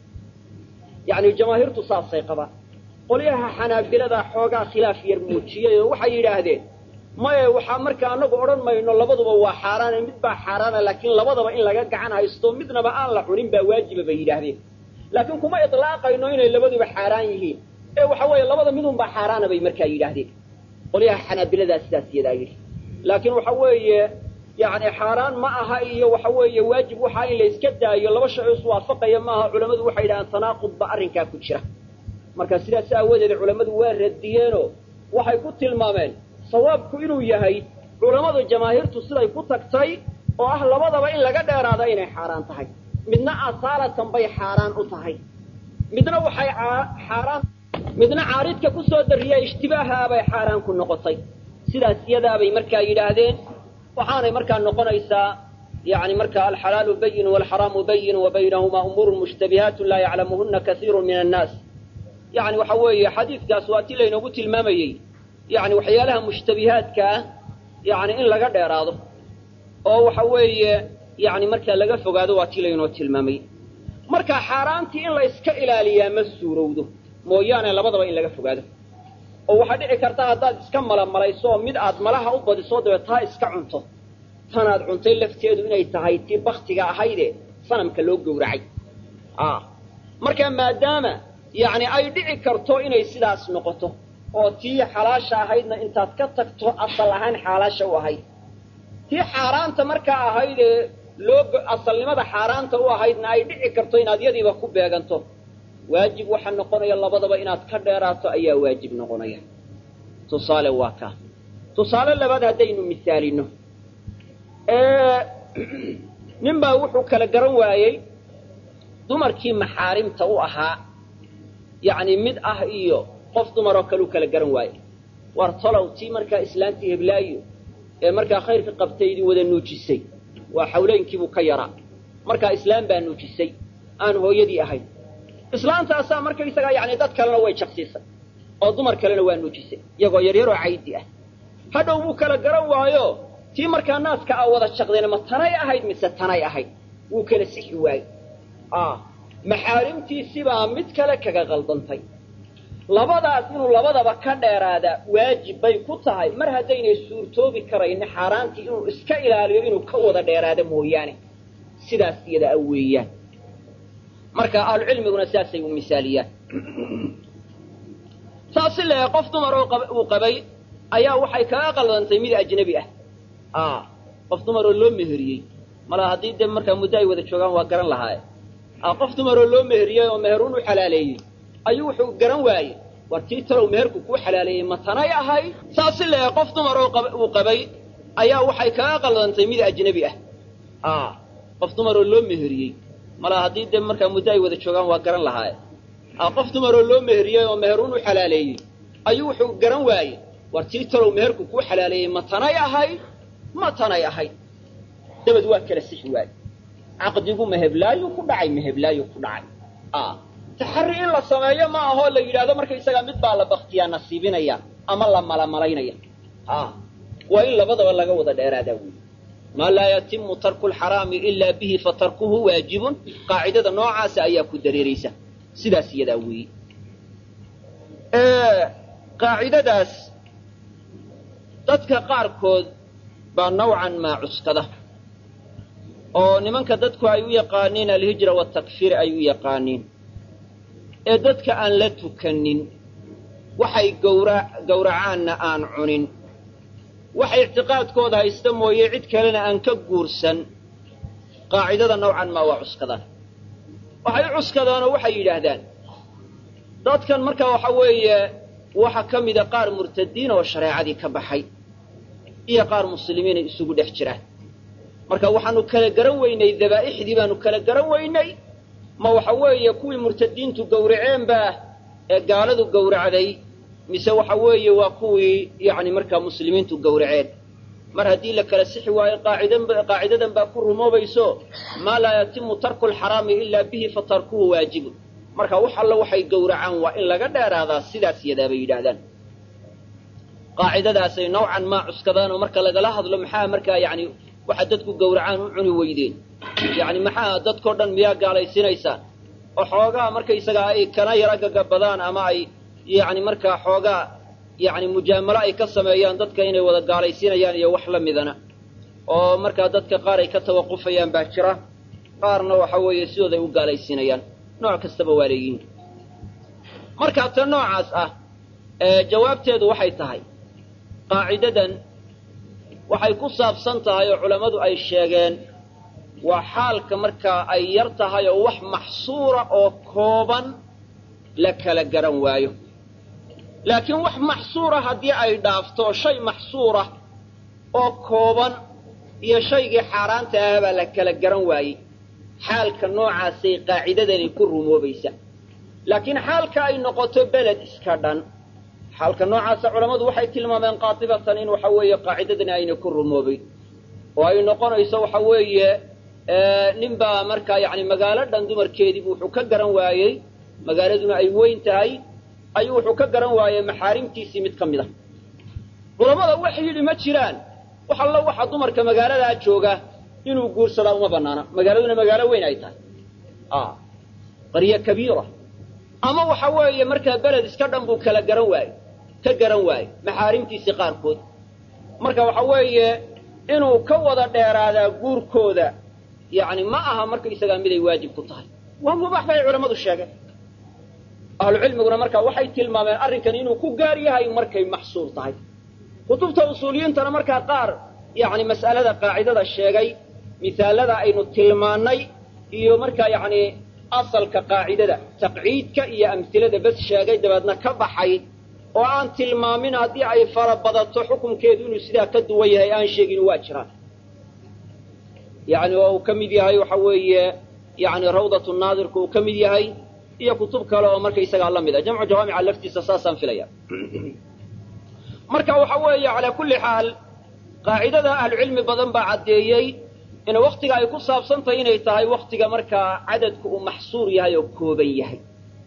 yacni jamaahiirtu saasay qabaan qolyaha xanaabilada xoogaa khilaaf yar muujiyey oo waxay yidhaahdeen maye waxaa markaa anagu odhan mayno labaduba waa xaaraane mid baa xaaraana laakiin labadaba in laga gacan haysto midnaba aan la cunin baa waajiba bay yidhaahdeen laakiin kuma ilaaqayno inay labaduba xaaraan yihiin ee waxa weeye labada midunbaa xaaraana bay markaa yidhaahdeen qolyaha xanaabiladaa sidaas yadaa yidhi laakiin waxa weeye yani xaaraan ma aha iyo waxa weeye waajib waxaa in la iska daayo laba shay oo iswaafaqaya maaha culammadu waxay yidhahdeen tanaaqud ba arrinkaa ku jira marka sidaas aawadeed culammadu waa radiyeenoo waxay ku tilmaameen sawaabku inuu yahay culammadu jamaahiirtu siday ku tagtay oo ah labadaba in laga dheeraada inay xaaraan tahay midna asaalatan bay xaaraan u tahay midna waxay xaaraan midna caaridka ku soo dariya ishtibaaha bay xaaraan ku noqotay sidaas iyadaabay markaa yidhaahdeen waxaanay markaa noqonaysaa yani marka alxalaalu bayin walxaraamu bayin wa baynahumaa umuurun mushtabihaatu laa yaclamuhuna kaiiru min annaas yani waxa weeye xadiidkaas waa ti laynoogu tilmaamayey yani waxyaalaha mushtabihaadka ah yani in laga dheeraado oo waxa weeye yani markaa laga fogaado waa ti laynoo tilmaamay marka xaaraantii in la iska ilaaliyaa ma suurowdo mooyaane labadaba in laga fogaado oo waxaa dhici karta haddaad iska malamalayso oo mid aad malaha u badiso dabeed taa iska cunto tanaad cuntay lafteedu inay tahay tii baktiga ahayde sanamka loo gowracay marka maadaama yacni ay dhici karto inay sidaas noqoto oo tii xalaasha ahaydna intaad ka tagto asal ahaan xaalaasha u ahayd tii xaaraanta markaa ahayd ee loo asalnimada xaaraanta u ahaydna ay dhici karto inaad yadiiba ku beeganto waajib waxaa noqonaya labadaba inaad ka dheeraato ayaa waajib noqonaya tusaale waa kaa tusaale labaad haddaynu misaalino nin baa wuxuu kala garan waayey dumarkii maxaarimta u ahaa yacni mid ah iyo qof dumaroo kale u kala garan waayey war tolow tii markaa islaantii heblaayo ee markaa khayrka qabtay idin wada nuujisay waa xawleynkiibuu ka yaraa markaa islaam baa nuujisay aan hooyadii ahayn islaantaasaa markaysagaa yani dad kalena way jaqsiisay oo dumar kalena waa nuujisay iyagoo yaryaroo caydi ah hadhow wuu kala garan waayo tii markaa naaska a wada jaqdeen ma tanay ahayd mise tanay ahayd wuu kala sixi waayey maxaarimtiisibaa mid kale kaga qaldantay labadaas inuu labadaba ka dheeraadaa waajib bay ku tahay mar haddaynay suurtoobi karayni xaaraantii inuu iska ilaaliyo inuu ka wada dheeraado mooyaane sidaas iyada a weeyaan marka ahlucilmiguna sidaasay u misaaliyaan saasi lee qof dumar oo uu qabay ayaa waxay kaga qaldantay mid ajnabi ah qof dumaroo loo meheriyey mala haddii de markaa muddo ay wada joogaan waa garan lahaaye qof dumaroo loo meheriyey oo meheruun u xalaaleeyey ayuu wuxuu garan waayey war tii talow meherku kuu xalaaleeyey ma tanay ahay saasi lee qof dumar oo uu qabay ayaa waxay kaga qaldantay mid ajnabi ah qof dumaroo loo meheriyey mala haddii de markaa muddo ay wada joogaan waa garan lahaaye qof dumaroo loo meheriyey oo meheruun u xalaaleeyey ayuu wuxuu garan waayey war tii talow meherku kuu xalaaleeyey ma tanay ahay ma tanay ahay dabad waa kala sixi waaye caqdigu maheblaayu ku dhacay maheblaayu ku dhacay taxari in la sameeyo ma ahoo la yidhaahdo markaysagaa mid baa la baktiyaa nasiibinaya ama la malamalaynaya waa in labadaba laga wada dheeraadaa wey maa laa yatimu tarku lxaraami ilaa bihi fatarkuhu waajibun qaacidada noocaasa ayaa ku dareeraysa sidaas iyadaa weeye qaacidadaas dadka qaarkood baa nawcan maa cuskada oo nimanka dadku ay u yaqaaniin alhijra watakfiir ay u yaqaaniin ee dadka aan la tukanin waxay gawra gawracaanna aan cunin waxay ictiqaadkooda haysta mooye cid kalena aan ka guursan qaacidada nawcan maa waa cuskadaan waxay u cuskadaanoo waxay yidhaahdaan dadkan markaa waxa weeye waxa ka mida qaar murtadiin oo shareecadii ka baxay iyo qaar muslimiinay isugu dhex jiraan marka waxaanu kala garan weynay dabaa'ixdii baanu kala garan weynay ma waxa weeye kuwii murtadiintu gawraceenbaa ee gaaladu gawracday mise waxa weeye waa kuwii yacni markaa muslimiintu gawraceen mar haddii la kala sixi waayo qaacidan qaacidadan baa ku rumoobayso maa laa yatimu tarku lxaraami ilaa bihi fatarkuhu waajibun marka wax alla waxay gawracaan waa in laga dheeraadaa sidaas yadaa bay yidhaahdaan qaacidadaasay nawcan maa cuskadaan oo marka lagala hadlo maxaa markaa yani waxa dadku gawracaan u cuni weydeen yani maxaa dadkao dhan miyaa gaalaysiinaysaan oo xoogaa markaysagaa ay kana yara gagabadaan ama ay yani markaa xoogaa yani mujaamalo ay ka sameeyaan dadka inay wada gaalaysiinayaan iyo wax la midana oo markaa dadka qaar ay ka tawaqufayaan baa jira qaarna waxa weeye sidooday u gaalaysiinayaan nooc kastaba waa leeyihiin markaa ta noocaas ah jawaabteedu waxay tahay qaacidadan waxay ku saabsan tahay oo culammadu ay sheegeen waa xaalka markaa ay yar tahay oo wax maxsuura oo kooban la kala garan waayo laakiin wax maxsuura haddii ay dhaafto shay maxsuura oo kooban iyo shaygii xaaraanta ah baa la kala garan waayey xaalka noocaasay qaacidadani ku rumoobaysa laakiin xaalka ay noqoto beled iska dhan xaalka noocaasa culammadu waxay tilmaameen qaatibatan in waxa weeye qaacidadani ayna ku rumoobayn oo ay noqonayso waxa weeye nin baa markaa yani magaalo dhan dumarkeediibu wuxuu ka garan waayey magaaladuna ay weyn tahay ayuu wuxuu ka garan waayey maxaarimtiisii mid ka mid a culammada waxay yidhi ma jiraan wax allo waxa dumarka magaaladaa jooga inuu guursadaa uma banaana magaaladuna magaalo weyn ay tahay qaryo kabiira ama waxa weeye markaa beled iska dhan buu kala garan waaye ka garan waaye maxaarimtiisii qaarkood marka waxa weeye inuu ka wada dheeraadaa guurkooda yani ma aha markaysagaa miday waajib ku tahay waa mubaax bay culammadu sheegeen ahlucilmiguna marka waxay tilmaameen arrinkan inuu ku gaar yahay markay maxsuur tahay kutubta usuuliyiintana markaa qaar yani mas'alada qaacidada sheegay misaalada aynu tilmaannay iyo markaa yani asalka qaacidada taqciidka iyo amhilada bes sheegay dabeedna ka baxay oo aan tilmaamin haddii ay fara badato xukunkeedu inuu sidaa ka duwan yahay aan sheegin waa jiraan yani oo uu ka mid yahay waxa weeye yani rawdatu naadirku uu ka mid yahay iyo kutub kale oo markaysagaa la mid a jamcu jawaamica laftiisa saasaan filaya marka waxa weeye calaa kulli xaal qaacidada ahlucilmi badan baa caddeeyey in waktiga ay ku saabsantahay inay tahay waktiga markaa cadadku uu maxsuur yahay oo kooban yahay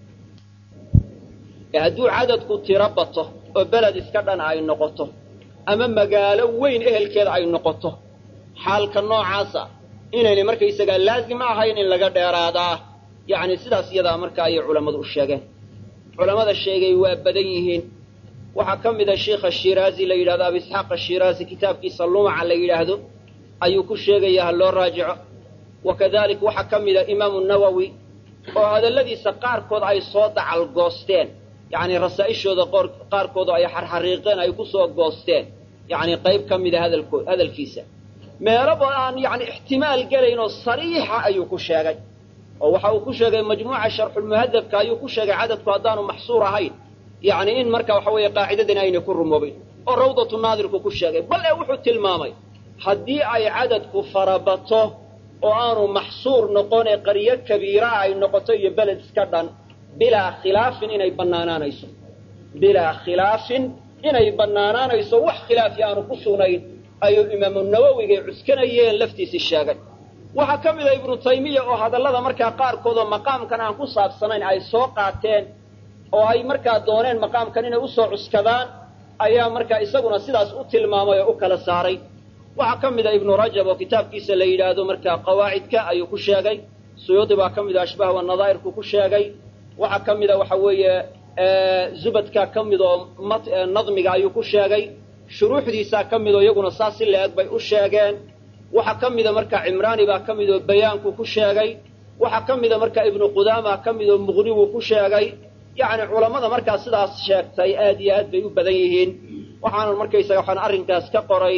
ee hadduu cadadku tiro bato oo beled iska dhan ay noqoto ama magaalo weyn ehelkeeda ay noqoto xaalka noocaasa inaynay markaysagaa laazim ahayn in laga dheeraadaa yacni sidaas iyadaa marka ayay culammadu u sheegeen culammada sheegay waa badan yihiin waxaa ka mida sheikha shiraazi la yidhahdo abu isxaaq ashiraazi kitaabkiisa lumaca la yidhaahdo ayuu ku sheegaya ha loo raajico wa kadalik waxaa ka mida imaamu nawowi oo hadalladiisa qaarkood ay soo dacal goosteen yacni rasaa'ishooda qaarkooda ay xarxariiqeen ay ku soo goosteen yacni qayb ka mida hadalkood hadalkiisa meelaba aan yacni ixtimaal gelayn oo sariixa ayuu ku sheegay oo waxa uu ku sheegay majmuuca sharxulmuhadabka ayuu ku sheegay cadadku haddaanu maxsuur ahayn yacni in marka waxa weeye qaacidadani aynay ku rumoobin oo rawdatu naadirku ku sheegay bal ee wuxuu tilmaamay haddii ay cadadku farabato oo aanu maxsuur noqon ee qaryo kabiira ay noqoto iyo beled iska dhan bilaa khilaafin inay bannaanaanayso bilaa khilaafin inay bannaanaanayso wax khilaafi aanu ku sugnayn ayuu imaamu nawowigay cuskanayeen laftiisii sheegay waxaa ka mida ibnu taymiya oo hadallada markaa qaarkood oo maqaamkan aan ku saabsanayn ay soo qaateen oo ay markaa dooneen maqaamkan inay usoo cuskadaan ayaa markaa isaguna sidaas u tilmaamay oo u kala saaray waxaa ka mida ibnu rajab oo kitaabkiisa la yidhaahdo markaa qawaacidka ayuu ku sheegay suyuudi baa ka mida ashbaah wanadaa'irku ku sheegay waxaa ka mida waxa weeye zubadka ka mid oo nadmiga ayuu ku sheegay shuruuxdiisaa ka mid oo iyaguna saas si la-eg bay u sheegeen waxaa ka mida markaa cimraani baa ka mid oo bayaanku ku sheegay waxaa ka mida markaa ibnu qudaama ka mid oo muqnigu ku sheegay yacni culammada markaa sidaas sheegtay aad iyo aad bay u badan yihiin waxaana markaysaga waxaan arrinkaas ka qoray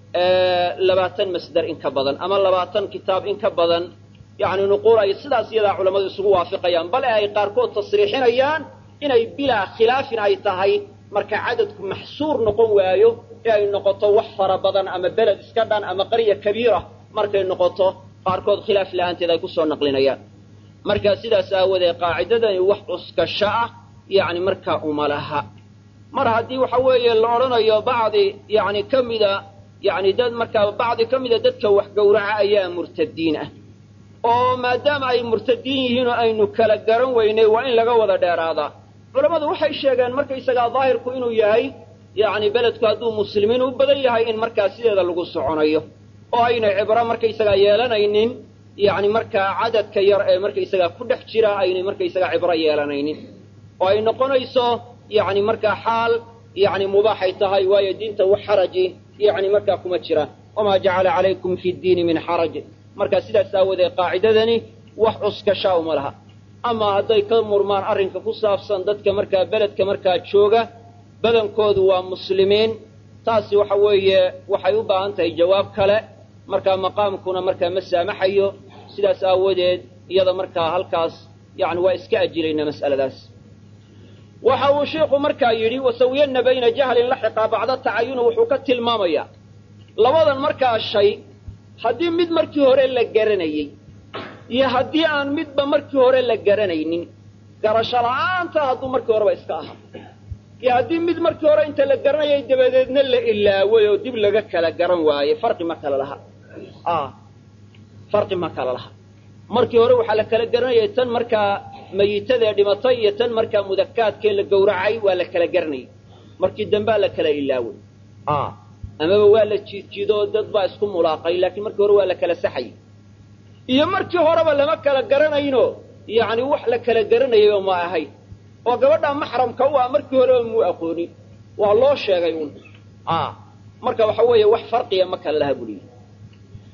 labaatan masder in ka badan ama labaatan kitaab in ka badan yacni nuquul ay sidaas iyadaa culammadu isugu waafiqayaan bale ay qaarkood tasriixinayaan inay bilaa khilaafin ay tahay marka cadadku maxsuur noqon waayo ee ay noqoto wax fara badan ama beled iska dhan ama qarya kabiira markay noqoto qaarkood khilaaf la-aanteed ay kusoo naqlinayaan marka sidaas aawoodee qaacidadani wax cuskasho ah yacni markaa uma laha mar haddii waxa weeye la odhanayo bacdi yacni ka mida yacni dad markaa bacdi ka mida dadka wax gowraca ayaa murtadiin ah oo maadaama ay murtadiin yihiin oo aynu kala garan weynay waa in laga wada dheeraadaa culammadu waxay sheegeen markaysagaa daahirku inuu yahay yacni beledku hadduu muslimiin u badan yahay in markaa sideeda lagu soconayo oo aynay cibro markaysagaa yeelanaynin yacni markaa cadadka yar ee markaysagaa ku dhex jira aynay markaysagaa cibro yeelanaynin oo ay noqonayso yacni markaa xaal yacni mubaaxay tahay waayo diinta wax xaraji yacni markaa kuma jiraan wamaa jacala calaykum fi ddiini min xaraj marka sidaas aawoodee qaacidadani wax cuskashaa uma laha amaa hadday ka murmaan arrinka ku saabsan dadka markaa beledka markaa jooga badankoodu waa muslimiin taasi waxa weeye waxay u baahan tahay jawaab kale markaa maqaamkuna markaa ma saamaxayo sidaas aawadeed iyada markaa halkaas yani waa iska ajilaynaa mas'aladaas waxa uu sheikhu markaa yidhi wasawiyanna bayna jahlin laxiqa bacda tacayuni wuxuu ka tilmaamayaa labadan markaa shay haddii mid markii hore la garanayey iyo haddii aan midba markii hore la garanaynin garasho la'aanta hadduu markii horeba iska ahaa iyo haddii mid markii hore inta la garanayay dabadeedna la ilaaway oo dib laga kala garan waaye farqi ma kala laha farqi ma kala laha markii hore waxaa la kala garanayay tan markaa mayitadee dhimatay iyo tan markaa mudakaadkee la gowracay waa la kala garanayay markii dambea la kala ilaaway amaba waa la jiidjiidoo dad baa isku mulaaqay laakiin markii hore waa la kala saxayay iyo markii horeba lama kala garanayno yacni wax la kala garanayayba ma ahayn oo gabadhaa maxramka u ah markii horeba muu aqoonin waa loo sheegay un marka waxa weeye wax farqiya ma kala laha buliyi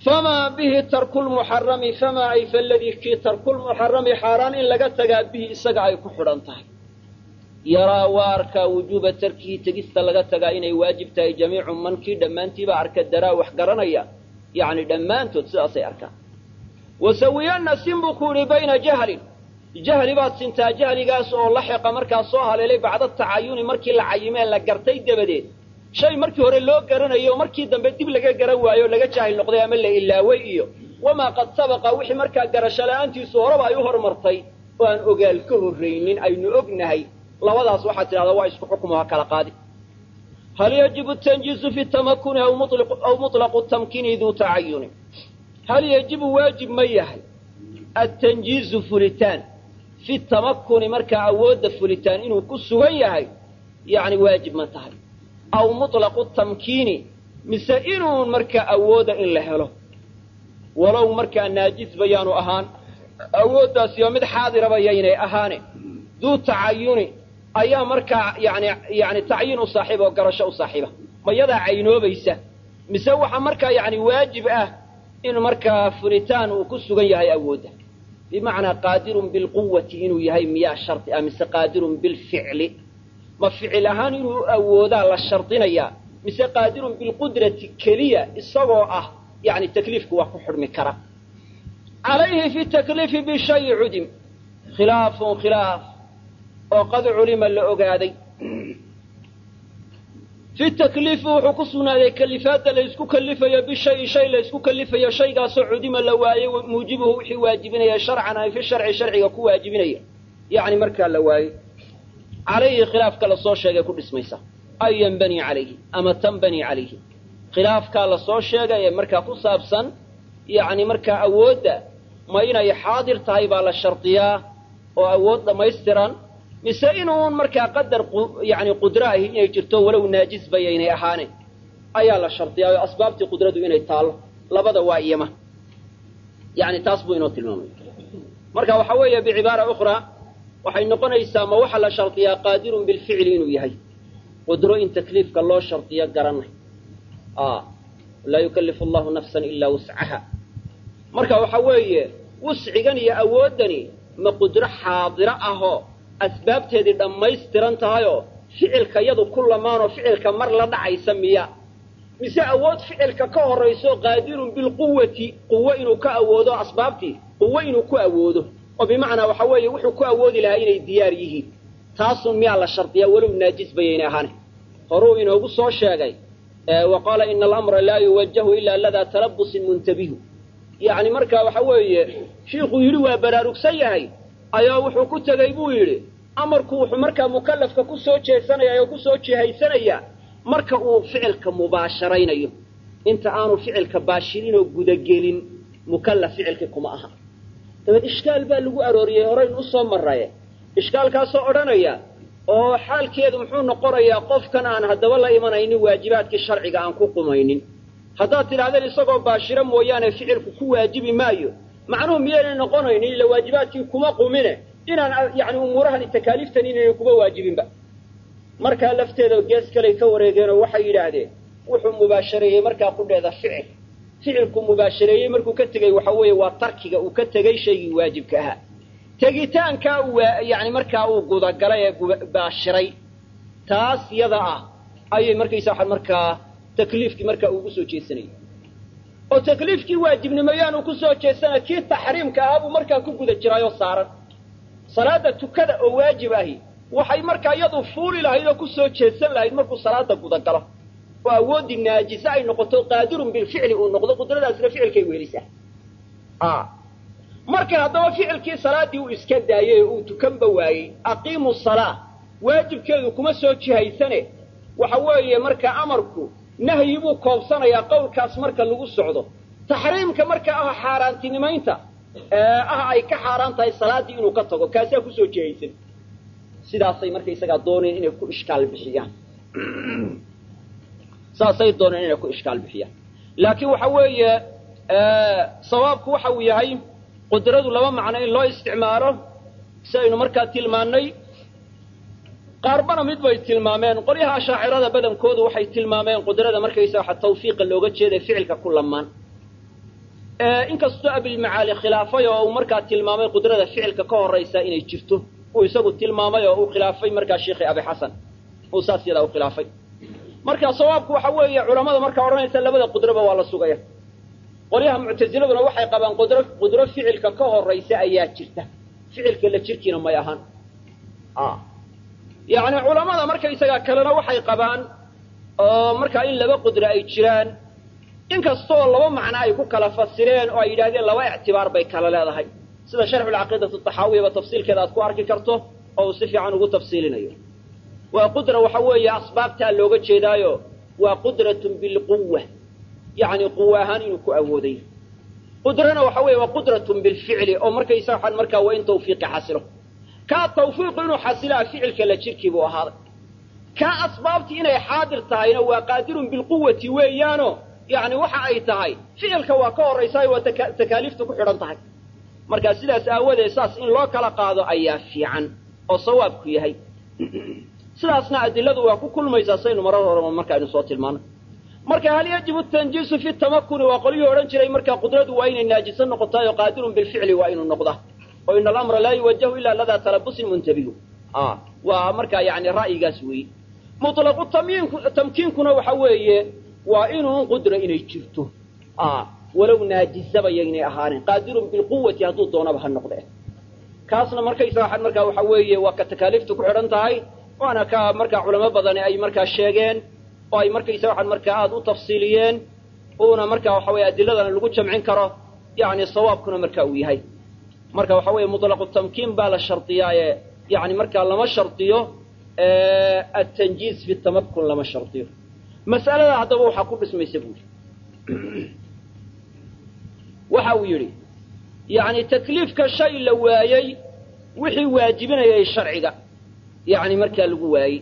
famaa bihi tarku lmuxarami famaa ay faladii kii tarku lmuxarami xaaraan in laga tagaa bihi isaga ay ku xidhan tahay yaraa waa arkaa wujuuba tarkihi tegista laga tagaa inay waajib tahay jamiicu man kii dhammaantiiba arka daraa wax garanaya yacni dhammaantood sidaasay arkaan wasawiyanna sin buu ku yidhi bayna jahlin jahli baad sintaa jahligaas oo laxiqa markaa soo haleelay bacda tacayuni markii la cayimee la gartay dabadeed shay markii hore loo garanayo oo markii dambe dib laga garan waayo o laga jaahil noqday ama la ilaaway iyo wamaa qad sabaqa wixii markaa garasho la-aantiisu horeba ay u hormartay oo aan ogaal ka horraynin aynu ognahay labadaas waxaad tidhahdaa waa isku xukumo ha kala qaadi hal yajibu tanjiizu fi tamakuni aw muطlaqu tamkiini duu tacayuni hal yajibu waajib ma yahay atanjiizu fulitaan fi tamakuni markaa awoodda fulitaan inuu ku sugan yahay yacni waajib ma tahay aw muطlaqu tamkiini mise inuun markaa awooda in la helo walow markaa naajis bayaanu ahaan awooddaasi waa mid xaadiraba yaynay ahaane duu tacayuni ayaa markaa yani yani tacyiin u saaxiiba oo garasho u saaxiiba ma yadaa caynoobaysa mise waxa markaa yani waajib ah in markaa furitaan uu ku sugan yahay awoodda bimacnaa qaadirun bilquwati inuu yahay miyaa shardi ah mise qaadirun bilficli ma ficil ahaan inuu awoodaa la shardinayaa mise qaadirun bilqudrati keliya isagoo ah yani takliifku waa ku xidhmi kara calayhi fi takliifi bishayi cudim khilaafun khilaaf oo qad culima la ogaaday fi takliifi wuxuu ku sugnaaday kalifaadda la ysku kalifayo bishayi shay la ysku kalifayo shaygaasoo cudima la waayey muujibuhu wixii waajibinaya sharcan ay fi sharci sharciga ku waajibinaya yacni markaa la waayey calayhi khilaafka lasoo sheegay ku dhismaysa ay yanbanii calayhi ama tanbanii calayhi khilaafkaa lasoo sheegay ee markaa ku saabsan yacni markaa awoodda ma inay xaadir tahay baa la shardiyaa oo awood dhammaystiran mise inuun markaa qadar yani qudro ahi inay jirto walow naajisba yaynay ahaane ayaa la shardiyaa oo asbaabtii qudradu inay taallo labada waa iyama yani taas buu inoo tilmaamay marka waxa weeye bicibaara ukhraa waxay noqonaysaa ma waxa la shardiyaa qaadirun bilficli inuu yahay qudro in takliifka loo shardiyo garanay laa yukallifu allahu nafsan ilaa wuscaha marka waxa weeye wuscigan iyo awooddani ma qudro xaadiro ahoo asbaabteedii dhammaystiran tahayoo ficilka yadu ku lamaanoo ficilka mar la dhacaysa miya mise awood ficilka ka horrayso qaadirun bilquwati quwo inuu ka awoodo asbaabtii quwo inuu ku awoodo oo bimacnaa waxa weeye wuxuu ku awoodi lahaa inay diyaar yihiin taasun miyaa la shardiyaa walow naajis bayaynay ahaane horuu inoogu soo sheegay wa qaala ina alamra laa yuwajahu ilaa ladaa talabusin muntabihu yacni markaa waxa weeye shiikhuu yidhi waa baraarugsan yahay ayaa wuxuu ku tegey buu yidhi amarku wuxuu markaa mukallafka ku soo jeesanaya oo ku soo jihaysanayaa marka uu ficilka mubaasharaynayo inta aanu ficilka baashirinoo gudagelin mukallaf ficilkii kuma aha dabeed ishkaal baa lagu arooriyey horaynu usoo maraye ishkaalkaasoo odhanaya oo xaalkeedu muxuu noqonayaa qofkan aan haddaba la imanaynin waajibaadkii sharciga aan ku qumaynin haddaad tidhahdeen isagoo baashiro mooyaane ficilku ku waajibi maayo macnuhu miyaynay noqonaynin ila waajibaadkii kuma qumine inaan yani umuurahani takaaliiftan inaynay kuma waajibinba markaa lafteeda gees kaley ka wareegeenoo waxay yidhaahdeen wuxuu mubaashareeyey markaa qudheeda ficil ficilku mubaashareeyey markuu ka tegey waxa weeye waa tarkiga uu ka tegey shaygii waajibka ahaa tegitaankaa uu yani markaa uu gudagalay ee baashiray taas yada ah ayay markaysa waxaa markaa takliifkii markaa ugu soo jeesanayay oo takliifkii waajibnimo yaanu ku soo jeesanay kii taxriimka ahaa buu markaa ku guda jiraayoo saaran salaada tukada oo waajib ahi waxay markaa iyadu fuuli lahayd oo ku soo jeesan lahayd markuu salaada gudagalo oo awooddii naajise ay noqoto qaadirun bilficli uu noqdo qudradaasna ficilkay weelisaa markay haddaba ficilkii salaaddii uu iska daayey oo uu tukanba waayey aqiimu salaa waajibkeedu kuma soo jihaysane waxa weeye markaa amarku nahyi buu koobsanayaa qowlkaas marka lagu socdo taxriimka marka ah xaaraantinimaynta ah ay ka xaaraan tahay salaaddii inuu ka tago kaasaa kusoo jihaysan sidaasay markaysagaa dooneen inay ku ishkaal bixiyaan saasay dooneen inay ku ishkaal bixiyaan laakiin waxa weeye sawaabku waxa uu yahay qudradu laba macno in loo isticmaalo si aynu markaa tilmaannay qaarbana mid bay tilmaameen qolyaha ashaacirada badankoodu waxay tilmaameen qudrada markaysa waxa tawfiiqa looga jeeday ficilka ku lamaan inkastoo abilmacaali khilaafay oo uu markaa tilmaamay qudrada ficilka ka horaysa inay jirto uu isagu tilmaamay oo uu khilaafay markaa sheikhi abi xasan uu saas yadaa u khilaafay marka sawaabku waxa weeye culamada markaa odhanaysa labada qudraba waa la sugaya qolyaha muctasiladuna waxay qabaan qudro qudro ficilka ka horaysa ayaa jirta ficilka la jirkiina may ahaan yacni culamada markaysagaa kalena waxay qabaan oo markaa in laba qudro ay jiraan inkastoo laba macno ay ku kala fasireen oo ay yidhahdeen laba ictibaar bay kala leedahay sida sharxulcaqiidati taxaawiyaba tafsiilkeeda aad ku arki karto oo uu si fiican ugu tafsiilinayo waa qudra waxa weeye asbaabtaa looga jeedaayo waa qudratun bilquwa yacni quwa ahaan inuu ku awooday qudrana waxa weeye waa qudratun bilficli oo markaysa waxaan markaa waa in tawfiiqi xasilo kaa tawfiiqu inuu xasilaa ficilka la jirkii buu ahaaday kaa asbaabtii inay xaadir tahayna waa qaadirun bilquwati weeyaano yacni waxa ay tahay ficilka waa ka horraysaayo waa takaaliifta ku xidhan tahay marka sidaas aawadeed saas in loo kala qaado ayaa fiican oo sawaabku yahay sidaasna adiladu waa ku kulmaysaa saynu marar horeba markaaynu soo tilmaanay marka hal yajibu tanjiisu fi tamakuni waa qolyuhu odhan jiray markaa qudradu waa inay naajiso noqotaay oo qaadirun bilficli waa inuu noqdaa oo ina alamra laa yuwajahu ilaa ladaa talabusin muntabihu waa markaa yani ra'yigaas weeye mutlaqu tamyiinku tamkiinkuna waxa weeye waa inuun qudra inay jirto walow naajisaba yaynay ahaanin qaadirun bilquwati hadduu doonaba ha noqde kaasna markaysaga markaa waxa weeye waa ka takaaliifta ku xidhan tahay waana ka markaa culamo badani ay markaa sheegeen oo ay markaysa waxaan markaa aada u tafsiiliyeen uuna markaa waxa weye adiladana lagu jamcin karo yani sawaabkuna marka uu yahay marka waxa weeye mutlaqu tamkiin baa la shardiyaaye yani markaa lama shardiyo atanjiiz fi tamakun lama shardiyo mas'alada haddaba waxaa ku dhismaysa buuri waxa uu yidhi yani takliifka shay la waayey wixii waajibinayay sharciga yani markaa lagu waayey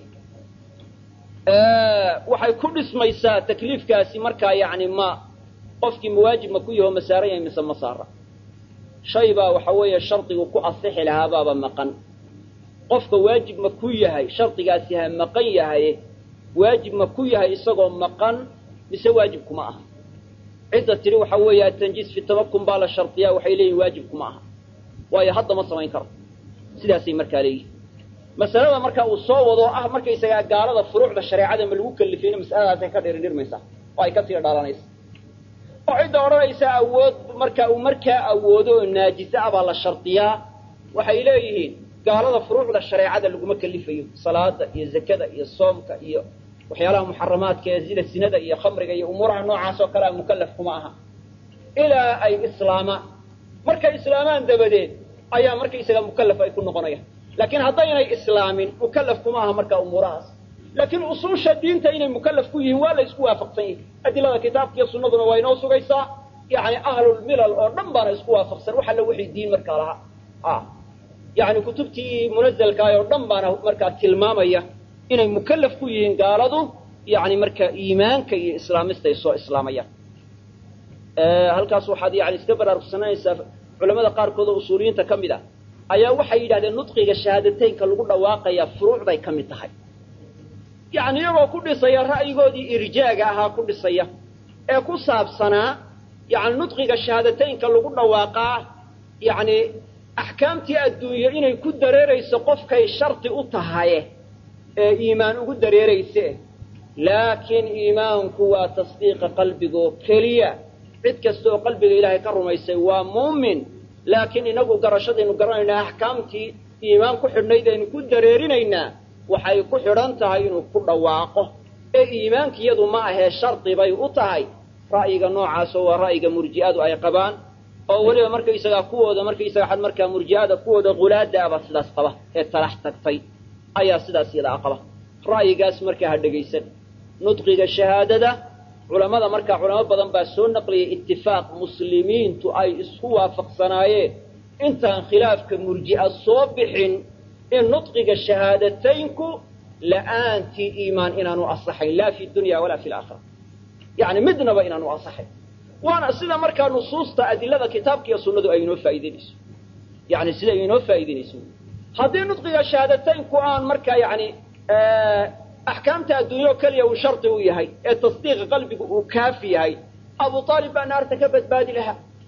waxay ku dhismaysaa takliifkaasi markaa yani ma qofkii mawaajib ma ku yaho ma saaran yahay mise ma saara shay baa waxa weeye shardigu ku asixi lahaa baaba maqan qofka waajib ma ku yahay shardigaasi ha maqan yahay waajib ma ku yahay isagoo maqan mise waajib kuma aha cidda tidhi waxa weeye atanjiis fi tamakun baa la shardiyaa waxay leeyihin waajib kuma aha waayo hadda ma samayn karo sidaasay markaa leeyihin masalada marka uu soo wado ah markaysagaa gaalada furuucda shareecada ma lagu kalifayna masaladaasay ka dhiridhirmaysaa oo ay ka sii dhalanaysa oo cidda odhanaysa awood marka uu markaa awoodo oo naajise ah baa la shardiyaa waxay leeyihiin gaalada furuucda shareecada laguma kalifayo salaada iyo zakada iyo soomka iyo waxyaalaha muxaramaadka ee sida sinada iyo khamriga iyo umuuraha noocaas oo kalea mukallaf kuma aha ilaa ay islaamaan markay islaamaan dabadeed ayaa markaysaga mukallaf ay ku noqonayaan laakiin haddaynay islaamin mukallaf kuma aha markaa umuurahaas laakiin usuusha diinta inay mukallaf ku yihiin waa la isku waafaqsan yihin adilada kitaabka iyo sunnaduna waa inoo sugaysaa yani ahlulmilal oo dhan baana isku waafaqsan wax alla wixii diin markaa lahaa yani kutubtii munazalkaah oo dhan baana markaa tilmaamaya inay mukallaf ku yihiin gaaladu yani markaa iimaanka iyo islaamista ay soo islaamayaan halkaas waxaad yani iska baraarugsananaysaa culamada qaarkood oo usuuliyiinta ka mid ah ayaa waxay yidhahdeen nudqiga shahaadateynka lagu dhawaaqayaa furuucday ka mid tahay yani iyagoo ku dhisaya ra'yigoodii irjaaga ahaa ku dhisaya ee ku saabsanaa yani nudqiga shahaadateynka lagu dhawaaqaa yani axkaamtii adduunye inay ku dareerayso qofkay shardi u tahaye ee iimaan ugu dareerayse laakiin iimaanku waa tasdiiqa qalbigoo keliya cid kasta oo qalbiga ilaahay ka rumaysay waa muumin laakiin inagu garashadaynu garanaynaa axkaamtii iimaan ku xidhnayd aynu ku dareerinaynaa waxay ku xidhan tahay inuu ku dhawaaqo ee iimaankiyadu ma ahee shardi bay u tahay ra'yiga noocaasoo waa ra'yiga murji'adu ay qabaan oo weliba markaysagaa kuwooda markaysaga xad markaa murji'ada kuwooda qulaada aba sidaas qaba ee talax tagtay ayaa sidaas yadaa qaba ra'yigaas markaa ha dhegaysan nudqiga shahaadada culammada markaa culamo badan baa soo naqliyay itifaaq muslimiintu ay isku waafaqsanaayeen intaan khilaafka murji'a soo bixin in nudqiga shahaadateynku la'aantii iimaan inaanu asaxayn laa fi dunya walaa fi laakhira yani midnaba inaanu asaxayn waana sida markaa nusuusta adilada kitaabka iyo sunnadu ay inoo faa'iideynayso yani sida ay inoo faa'iideynayso haddii nudqiga shahaadateynku aan markaa yani axkaamta adduunye oo keliya uu shardi u yahay ee tasdiiqa qalbigu uu kaafi yahay abu aalib baa naarta ka badbaadi lahaa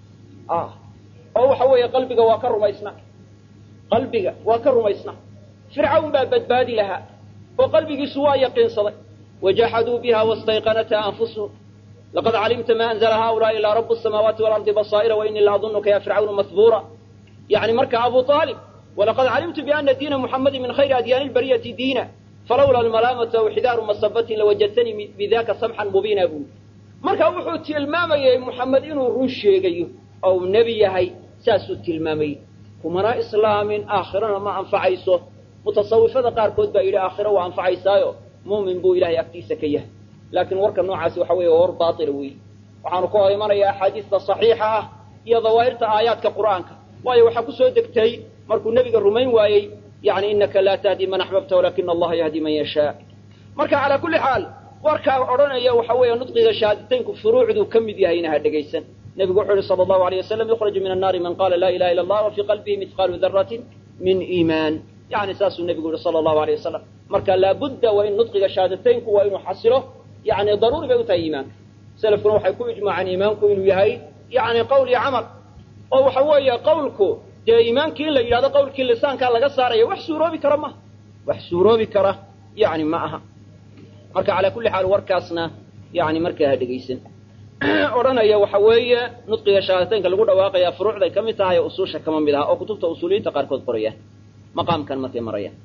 oo waxa weeye qalbiga waa ka rumaysna qalbiga waa ka rumaysna fircawn baa badbaadi lahaa oo qalbigiisu waa yaqiinsaday wajaxaduu biha wastayqanatha anfusuhum laqad calimta ma anzla haulaai ilaa rabu samaawaati walardi basaa'ira wainii la adunuka ya fircawnu mahbuura yani marka abu aalib walaqad calimtu biana diina muxamadi min khayri adyaani lbariyati diina falawla almalaamatu aw xidaaru masabatin lawajadtanii bidaka samxan mubiina buu marka wuxuu tilmaamayay muxamed inuu run sheegayo ou nebi yahay saasuu tilmaamayey kumana islaamin aakhirana ma anfacayso mutasawifada qaarkood baa yidhi aakhiro waa anfacaysaayo muumin buu ilahay agtiisa ka yahay laakiin warka noocaasi waxa weeye war baatila weeye waxaanu ka hor imanayaa axaadiista saxiixa ah iyo dawaahirta aayaadka qur'aanka waayo waxaa ku soo degtay markuu nebiga rumayn waayey yani inaka laa tahdi man axbabta walakina allaha yahdi man yashaa marka calaa kulli xaal warkaa odhanaya waxa weeye nudqiga shahaadataynku furuucduu ka mid yahayna ha dhegaysan nebigu wuxuu yihi sala allahu alayh wasalam yukhraju min annaari man qaala laa ilaha illa allah wa fii qalbihi mithqaalu daratin min iimaan yani saasuu nebigu yihi sala allahu alayh wasalam marka laabudda waa in nudqiga shahaadataynku waa inuu xasilo yani daruuri bay u tahay iimaanka selafkuna waxay ku ijmaaceen iimaanku inuu yahay yani qowl iyo camal oo waxa weeye qawlku dee iimaankii in la yidhahdo qawlkii lisaankaa laga saaraya wax suuroobi kara maha wax suuroobi kara yani ma aha marka calaa kulli xaal warkaasna yani markaa ha dhegaysan odhanaya waxa weeye nudqiga shahaadateynka lagu dhawaaqaya furuucday ka mid tahay usuusha kama mid aha oo kutubta usuuliyiinta qaarkood qorayaan maqaamkan markay marayaan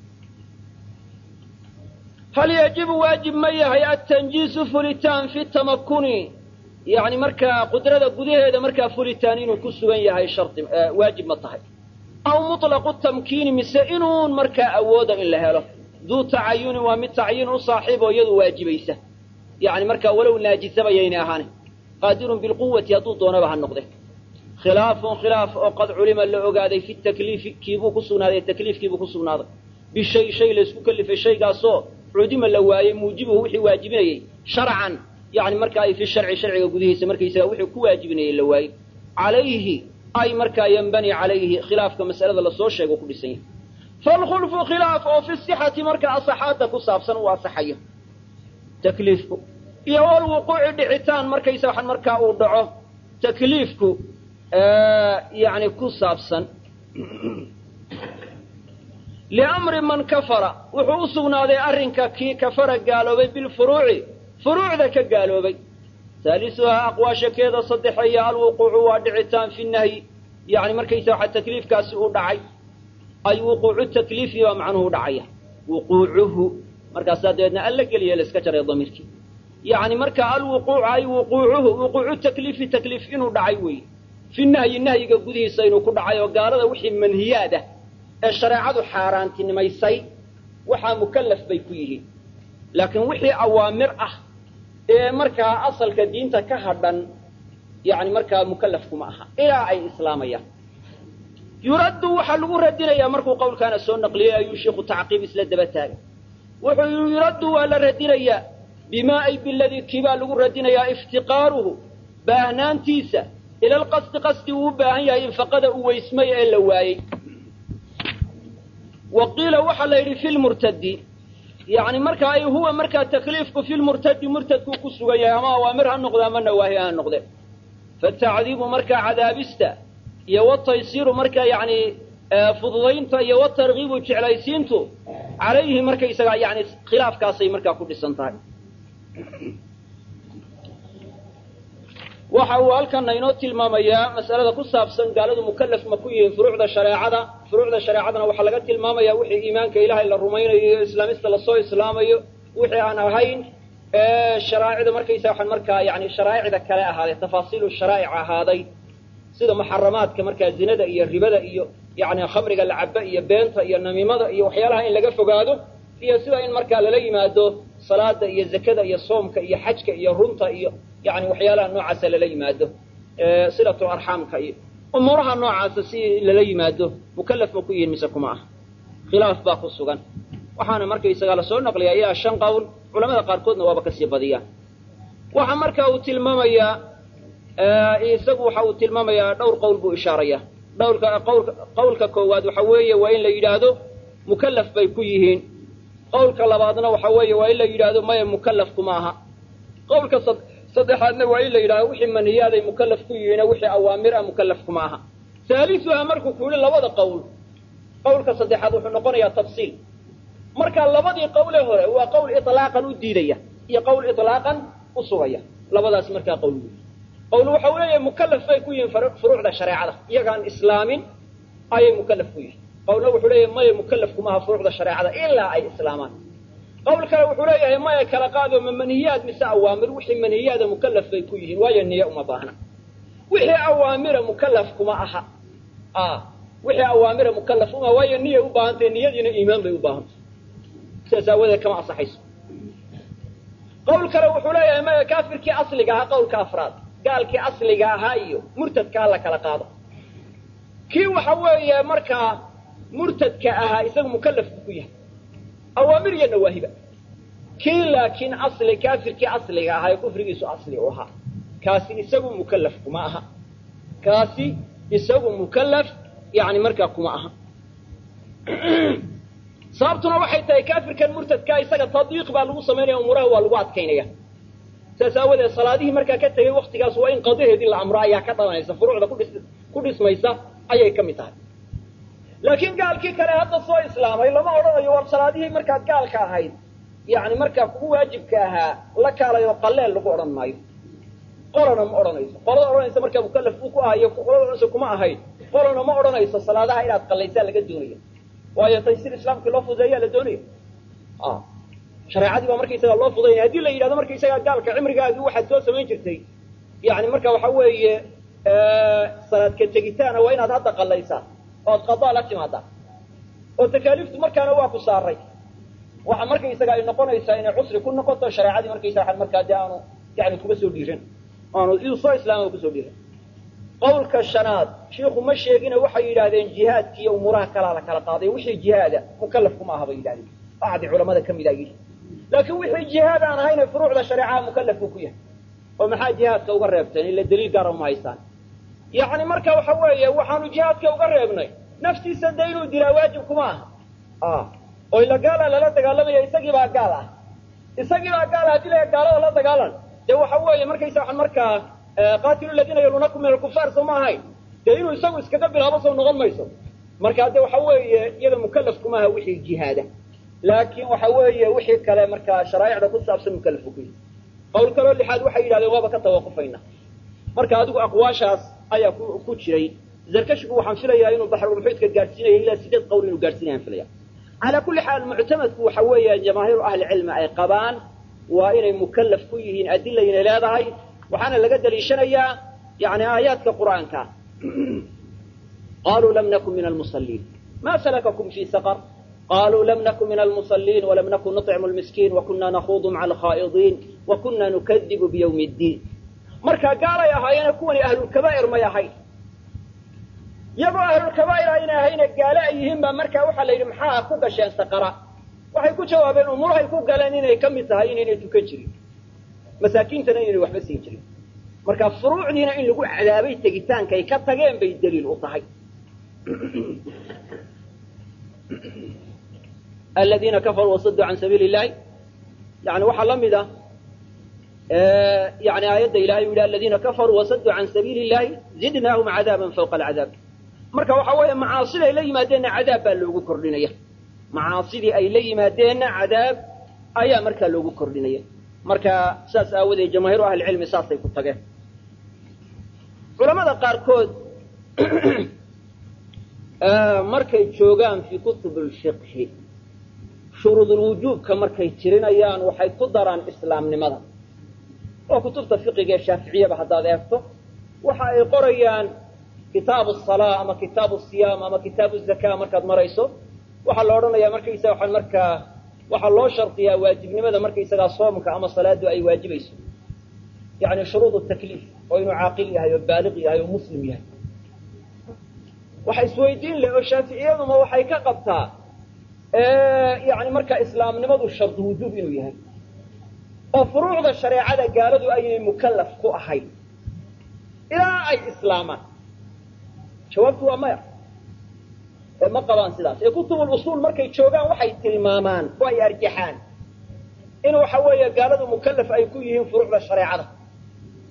hal yajibu waajib ma yahay atanjiisu fulitaan fi tamakuni yani markaa qudrada gudaheeda markaa fulitaan inuu ku sugan yahay shardi waajib ma tahay aw muطlaqu tamkiini mise inuun markaa awooda in la helo duu tacayunin waa mid tacyiin u saaxiib oo iyadu waajibaysa yani markaa walow naajisaba yaynay ahaane qaadirun bilquwati hadduu doonaba ha noqde khilaafun khilaaf oo qad culima la ogaaday fi takliifi kiibuu ku sugnaaday takliifkiibuu ku sugnaaday bishay shay laysku kelifay shaygaasoo cudima la waayey muujibuhu wixii waajibinayey sharcan yani markaa ay fi sharci sharciga gudihiisa markaysaga wixii ku waajibinayey la waayey calayhi ay markaa yanbani calayhi khilaafka mas'alada lasoo sheego ku dhisan yahay falkhulfu khilaaf oo fi sixati markaa asaxaadda ku saabsan uu asaxayo takliifku iyo walwuquuci dhicitaan markaysa waxan markaa uu dhaco takliifku yani ku saabsan liamri man kafara wuxuu u sugnaaday arrinka kii kafara gaaloobay bilfuruuci furuucda ka gaaloobay haalisuhaa aqwaashakeeda saddexeeya alwuquucu waa dhicitaan fi nahyi yani markaysa waxa takliifkaasi uu dhacay ay wuquucu takliifi baa macnuhu dhacaya wuquucuhu markaasaa dabeedna alla geliya la iska jaray damiirkii yani marka alwuquucu ay wuquucuhu wuquucu takliifi takliif inuu dhacay weeye fi nahyi nahyiga gudihiisa inuu ku dhacay oo gaalada wixii manhiyaad ah ee shareecadu xaaraantinimaysay waxaa mukallaf bay ku yihiin laakiin wixii awaamir ah ee markaa asalka diinta ka hadhan yani markaa mukallafkuma aha ilaa ay islaamayaan yuraddu waxaa lagu radinayaa markuu qowlkaana soo naqliyey ayuu sheikhu tacqiib isla daba taagay wuxuu yii yuraddu waa la radinayaa bimaa ay biladii kiibaa lagu radinayaa iftiqaaruhu baahnaantiisa ila lqasdi qasdi uu u baahan yahay infaqada uu weysmay ee la waayey wa qiila waxaa la yidhi fi lmurtadi yani marka ay huwa markaa takliifku fi lmurtadi murtadkuu ku sugan yahay ama awaamir ha noqde ama nawaahi ha noqde fatacdiibu markaa cadaabista iyo wataysiiru markaa yani fududaynta iyo watargiibu jeclaysiintu calayhi markaysaga yani khilaafkaasay markaa ku dhisan tahay waxa uu halkana inoo tilmaamayaa mas'alada ku saabsan gaaladu mukallaf ma ku yihiin furuucda shareecada furuucda shareecadana waxaa laga tilmaamaya wixii iimaanka ilaahay la rumaynayo iyo islaamista lasoo islaamayo wixii aan ahayn sharaa'icda markaysa waxaan markaa yani sharaa'icda kale ahaaday tafaasiilu sharaa'ic ahaaday sida muxaramaadka markaa zinada iyo ribada iyo yani khamriga lacaba iyo beenta iyo namiimada iyo waxyaalaha in laga fogaado iyo sida in markaa lala yimaado salaada iyo zakada iyo soomka iyo xajka iyo runta iyo yani waxyaalaha noocaasa lala yimaado silatu arxaamka iyo umuuraha noocaasa si lala yimaado mukallaf ma ku yihiin mise kuma ah khilaaf baa ku sugan waxaana markaysagaa lasoo naqliyaa ilaa shan qowl culamada qaarkoodna waaba kasii badiyaan waxa marka uu tilmaamayaa isagu waxa uu tilmaamayaa dhowr qowl buu ishaaraya dhowrka qawlka qowlka koowaad waxa weeye waa in la yidhaahdo mukallaf bay ku yihiin qowlka labaadna waxa weeye waa in la yidhaahdo maya mukallaf kuma aha qowlka saddexaadna waa in la yidhahdo wixii maniyaaday mukallaf ku yihiina wixii awaamir ah mukallaf kuma aha haalisuha markuu ku yihi labada qowl qowlka saddexaad wuxuu noqonayaa tafsiil marka labadii qowle hore waa qowl ilaaqan u diidaya iyo qowl ilaaqan u sugaya labadaas markaa qowl wey qowl waxa uu leeyahay mukallaf bay ku yihiin furuucda shareecada iyagaan islaamin ayay mukallaf ku yihiin qowlna wuxuu leeyahay maya mukallaf kuma aha furuucda shareecada ilaa ay islaamaan qowl kale wuxuu leeyahay maya kala qaado ma manihiyaad mise awaamir wixii manihiyaada mukallaf bay ku yihiin waayo niye uma baahna wixii awaamira mukallaf kuma aha wixii awaamira mukallaf uma waayo niyay u baahantahy niyadiina iimaan bay u baahantay sidaas aawadeed kama ansaxayso qowl kale wuxuu leeyahay maya kaafirkii asliga ahaa qowlka afraad gaalkii asliga ahaa iyo murtadka ha la kala qaado kii waxa weeye markaa murtadka ahaa isagu mukallafku ku yahay awaamir iyo nawaahiba kii laakiin asli kaafirkii asliga ahaa ee kufrigiisu asli u ahaa kaasi isagu mukallaf kuma aha kaasi isagu mukallaf yani markaa kuma aha sababtuna waxay tahay kaafirkan murtadkaa isaga tadbiiq baa lagu samaynaya umuraha waa lagu adkaynaya saas aawadeed salaadihii markaa ka tegay waktigaas waa in qadaheedii la amro ayaa ka dhalanaysa furuucda kudhis ku dhismaysa ayay ka mid tahay laakiin gaalkii kale hadda soo islaamay lama odhanayo war salaadihii markaad gaalka ahayd yani markaa kugu waajibka ahaa la kaalayo qaleel lagu odhan maayo qolana ma odhanayso qolada odhanaysa markaa mukallaf uu ku ahayo qolada odhanaysa kuma ahayd qolana ma odhanayso salaadaha inaad qallaysaa laga doonaya waayo taysir islaamkii loo fudeeyaa la doonaya shareecadii baa markaysagaa loo fudaynaya haddii la yidhahdo markaysagaa gaalka cimrigaagii waxaad soo samayn jirtay yani marka waxa weeye salaadka tegitaana waa inaad hadda qallaysaa ood qadaa la timaadaa oo takaaliiftu markaana waa ku saaray waxa markaysaga ay noqonaysaa inay cusri ku noqoto shareecadii markaysaga markaa dee aanu yani kuba soo dhiiran aanu iduu soo islaama kusoo dhiiran qawlka shanaad shiiku ma sheegina waxay yidhahdeen jihaadki iyo umuuraha kalaa la kala qaaday wixii jihaada mukallaf kuma aha bay yidhahdeen bacdi culamada ka mida yidhi laakiin wixii jihaad aan ahayne furuucda shareecaha mukallaf buu ku yahay oo maxaa jihaadka uga reebteen ila daliil gaara uma haystaan yacni marka waxa weeye waxaanu jihaadka uga reebnay naftiisa dee inuu dilaa waajib kuma aha oo ila gaala lala dagaalamaya isagii baa gaal ah isagii baa gaal ah haddii la gaalada la dagaalan dee waxa weeye markaysa waxaan markaa qaatilu ladiina yaluunakum min alkufaar soo ma ahayn dee inuu isagu iskaga bilaabo soo noqon mayso marka de waxa weeye iyada mukallaf kuma aha wixii jihaada laakiin waxa weeye wixii kale markaa sharaa'icda ku saabsan mukallaf ku yihi qowl kaloo lixaad waxay yidhahdeen waaba ka tawaqufayna marka adigu aqwaashaas ayaa ku ku jiray zarkashigu waxaan filayaa inuu baxrulmuxiidka gaadhsiinaya ilaa sideed qowl inuu gaadhsiinayaan filaya calaa kulli xaal muctamadku waxa weeye jamaahiiru ahli cilmi ay qabaan waa inay mukallaf ku yihiin adilayna leedahay waxaana laga daliishanayaa yani aayaadka qur'aanka qaluu lam nakun min almusaliin ma salakakum fi saqar qaluu lam nakun min almusaliin walam nakun nuطcimu lmiskiin wakuna nakuudu maca alkhaa'idiin wakuna nukadibu biyawmi ddiin marka gaalay ahaayeene kuwani ahlulkabaa'ir may ahayn iyagoo ahlulkabaa'ir aynay ahayne gaale ay yihiin baa markaa waxaa la yidhi maxaa ku gasheen saqara waxay ku jawaabeen umuurahay ku galeen inay ka mid tahay inaynay tukan jirin masaakiintana inaynay waxba siin jirin marka furuucdiina in lagu cadaabay tegitaankay ka tageen bay daliil u tahay aladiina kafaruu wasaduu can sabiili illahi yani waxaa la mid a yani aayadda ilahay u yihi aladiina kafaruu wasaduu can sabiili illahi zidnaahum cadaaban fawqa alcadaab marka waxa weeye macaasida ay la yimaadeenna cadaab baa loogu kordhinaya macaasidii ay la yimaadeenna cadaab ayaa markaa loogu kordhinaya marka saas aawadeed jamaahiiru ahlicilmi saasay ku tageen culamada qaarkood markay joogaan fii kutub lfiqhi shuruudulwujuubka markay tirinayaan waxay ku daraan islaamnimada oo kutubta fiqiga ee shaaficiyaba haddaad eegto waxa ay qorayaan kitaabu salaa ama kitaabu siyaam ama kitaabu zakaa markaad marayso waxaa la odhanayaa markaysa waxaan markaa waxaa loo shardiyaa waajibnimada markaysagaa soomka ama salaadu ay waajibayso yani shuruud takliif oo inuu caaqil yahay oo baaliq yahay oo muslim yahay waxa isweydiin leh oo shaaficiyaduma waxay ka qabtaa yani markaa islaamnimadu shardu wujuub inuu yahay oo furuucda shareecada gaaladu aynay mukallaf ku ahayn ilaa ay islaamaan jawaabtu waa maya ee ma qabaan sidaas ee kutubul usuul markay joogaan waxay tilmaamaan oo ay arjaxaan in waxa weeye gaaladu mukallaf ay ku yihiin furuucda shareecada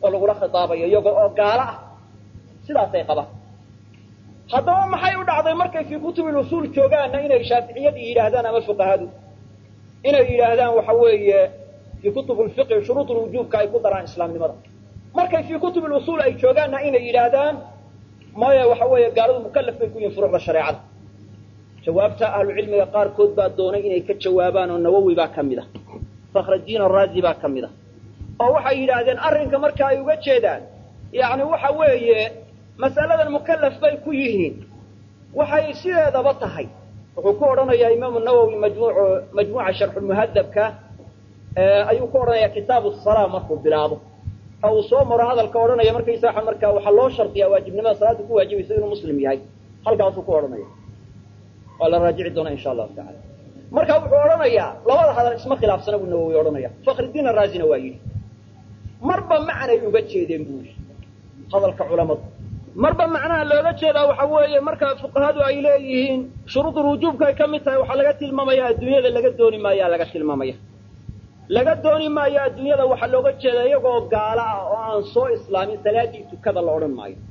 lagula khitaabayo iyaga oo gaalo ah sidaasay qabaan haddaba maxay u dhacday markay fii kutubi usuul joogaanna inay shaaficiyadii yidhaahdaan ama fuqahadu inay yidhaahdaan waxa weeye fii kutub lfiqhi shuruud lwujuubka ay ku daraan islaamnimada markay fii kutub usuul ay joogaanna inay yidhaahdaan maya waxa weeye gaaladu mukalaf bay ku yihin furuucda shareecada jawaabta ahlucilmiga qaarkood baa doonay inay ka jawaabaan oo nawowi baa ka mid a fakhraddiin araazi baa ka mid a oo waxay yidhaahdeen arrinka marka ay uga jeedaan yacni waxa weeye mas'aladan mukalaf bay ku yihiin waxay sideedaba tahay wuxuu ku odhanayaa imaamu nawowi majmuuc majmuuca sharxulmuhadabka ayuu ku odhanayaa kitaabu salaa markuu bilaabo oo uu soo maro hadalka odhanaya markaysaa marka waxaa loo shardiyaa waajibnimada salaada ku waajibaysa inuu muslim yahay halkaasuu ku odhanaya waa la raajici doonaa insha allahu tacala marka wuxuu odhanayaa labada hadal isma khilaafsana buu nawowi odhanaya fakhridiin araazina waa yidhi marba macnay uga jeedeen buu yidhi hadalka culamadu marba macnaha looga jeedaa waxa weeye marka fuqahadu ay leeyihiin shuruudul wujuubka ay ka mid tahay waxaa laga tilmaamaya adduunyada laga dooni maayaa laga tilmaamaya laga dooni maayo adduunyada waxaa looga jeeda iyagoo gaalo ah oo aan soo islaamin salaadii tukada la odhan maayo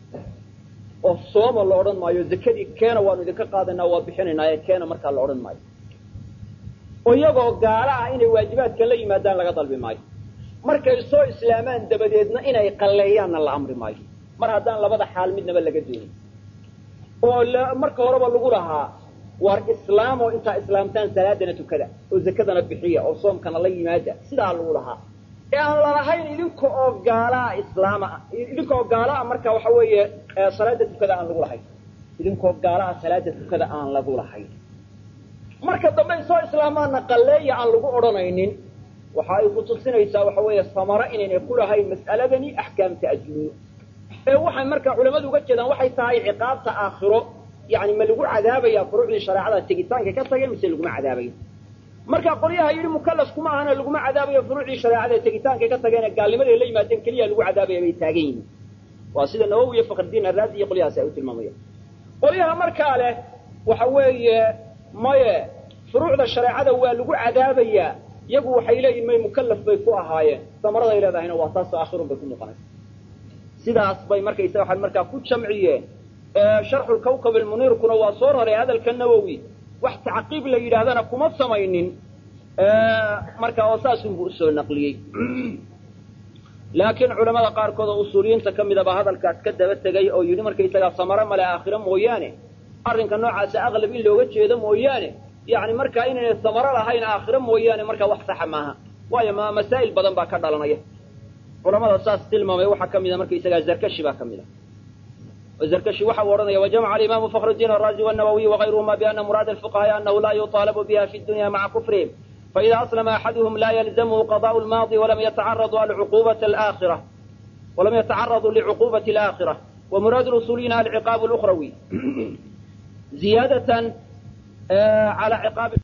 oo sooma la odhan maayo zakadii keena waanu idinka qaadanaa waa bixinaynaa ee keena markaa la odhan maayo oo iyagoo gaalo ah inay waajibaadkan la yimaadaan laga dalbi maayo markay soo islaamaan dabadeedna inay qalleeyaanna la amri maayo mar haddaan labada xaal midnaba laga doonin oo marka horeba lagu lahaa war islaam oo intaa islaamtaan salaadana tukada oo zakadana bixiya oo soomkana la yimaada sidaa lagu lahaa ee aan lalahayn idinka oo gaalaa islaama idinka oo gaalaa marka waxa weeye salaada tukada aan lagu lahayn idinkoo gaalaa salaada tukada aan lagu lahayn marka dambe ay soo islaamaana qalleeya aan lagu odhanaynin waxa ay ku tusinaysaa waxa weeye samaro inaynay ku lahayn mas'aladani axkaamta adduunyo ee waxay marka culamadu uga jeedaan waxay tahay ciqaabta aakhiro yani ma lagu cadaabaya furuucdii shareecada tegitaanka ka tageen mise laguma cadaabayo marka qolyaha yidhi mukalaf kuma ahana laguma cadaabayo furuucdii shareecada tegitaanka ka tageen gaalnimaday la yimaadeen keliya lagu cadaabaya bay taagan yihiin waa sida nawowi iyo fakhridiin araazi iyo qolyahaasi ay u tilmaamayaan qolyaha markaa leh waxa weeye maye furuucda shareecada waa lagu cadaabayaa iyagu waxay leeyihin may mukalaf bay ku ahaayeen samaraday leedahayna waa taasoo aakhirun bay ku muuqanaysa sidaas bay markaysa waxay markaa ku jamciyeen sharxu lkawkab almuniirkuna waa soo raray hadalka nawowi wax tacqiib la yidhaahdana kuma samaynin marka oo saasunbuu usoo naqliyey laakiin culamada qaarkood oo usuuliyiinta ka midaba hadalkaas ka daba tegay oo yidhi markaysagaa samaro male aakhiro mooyaane arrinka noocaasa aqlab in looga jeedo mooyaane yani markaa inaynay samaro lahayn aakhiro mooyaane markaa wax saxa maaha waayo ma masaa'il badan baa ka dhalanaya culamada saas tilmaamay waxaa ka mida markaysagaa zarkashi baa ka mid a zarkashi waxa uu odhanaya wajamaca alimaamu fakhrudiin araazi wanawawiy wagayruhuma biana muraada alfuqahaai anahu laa yuطaalabu biha fi dunya maca kufrihim faida aslama axaduhum la yalzamhu qadaءu lmaadi walam yatacaradu alcuqubata alaakhira walam yatacaraduu licuqubati alaakhira wamuraadu lusuuliyiina alciqaabu lukhrawi ziyaadatan ala ciqaabi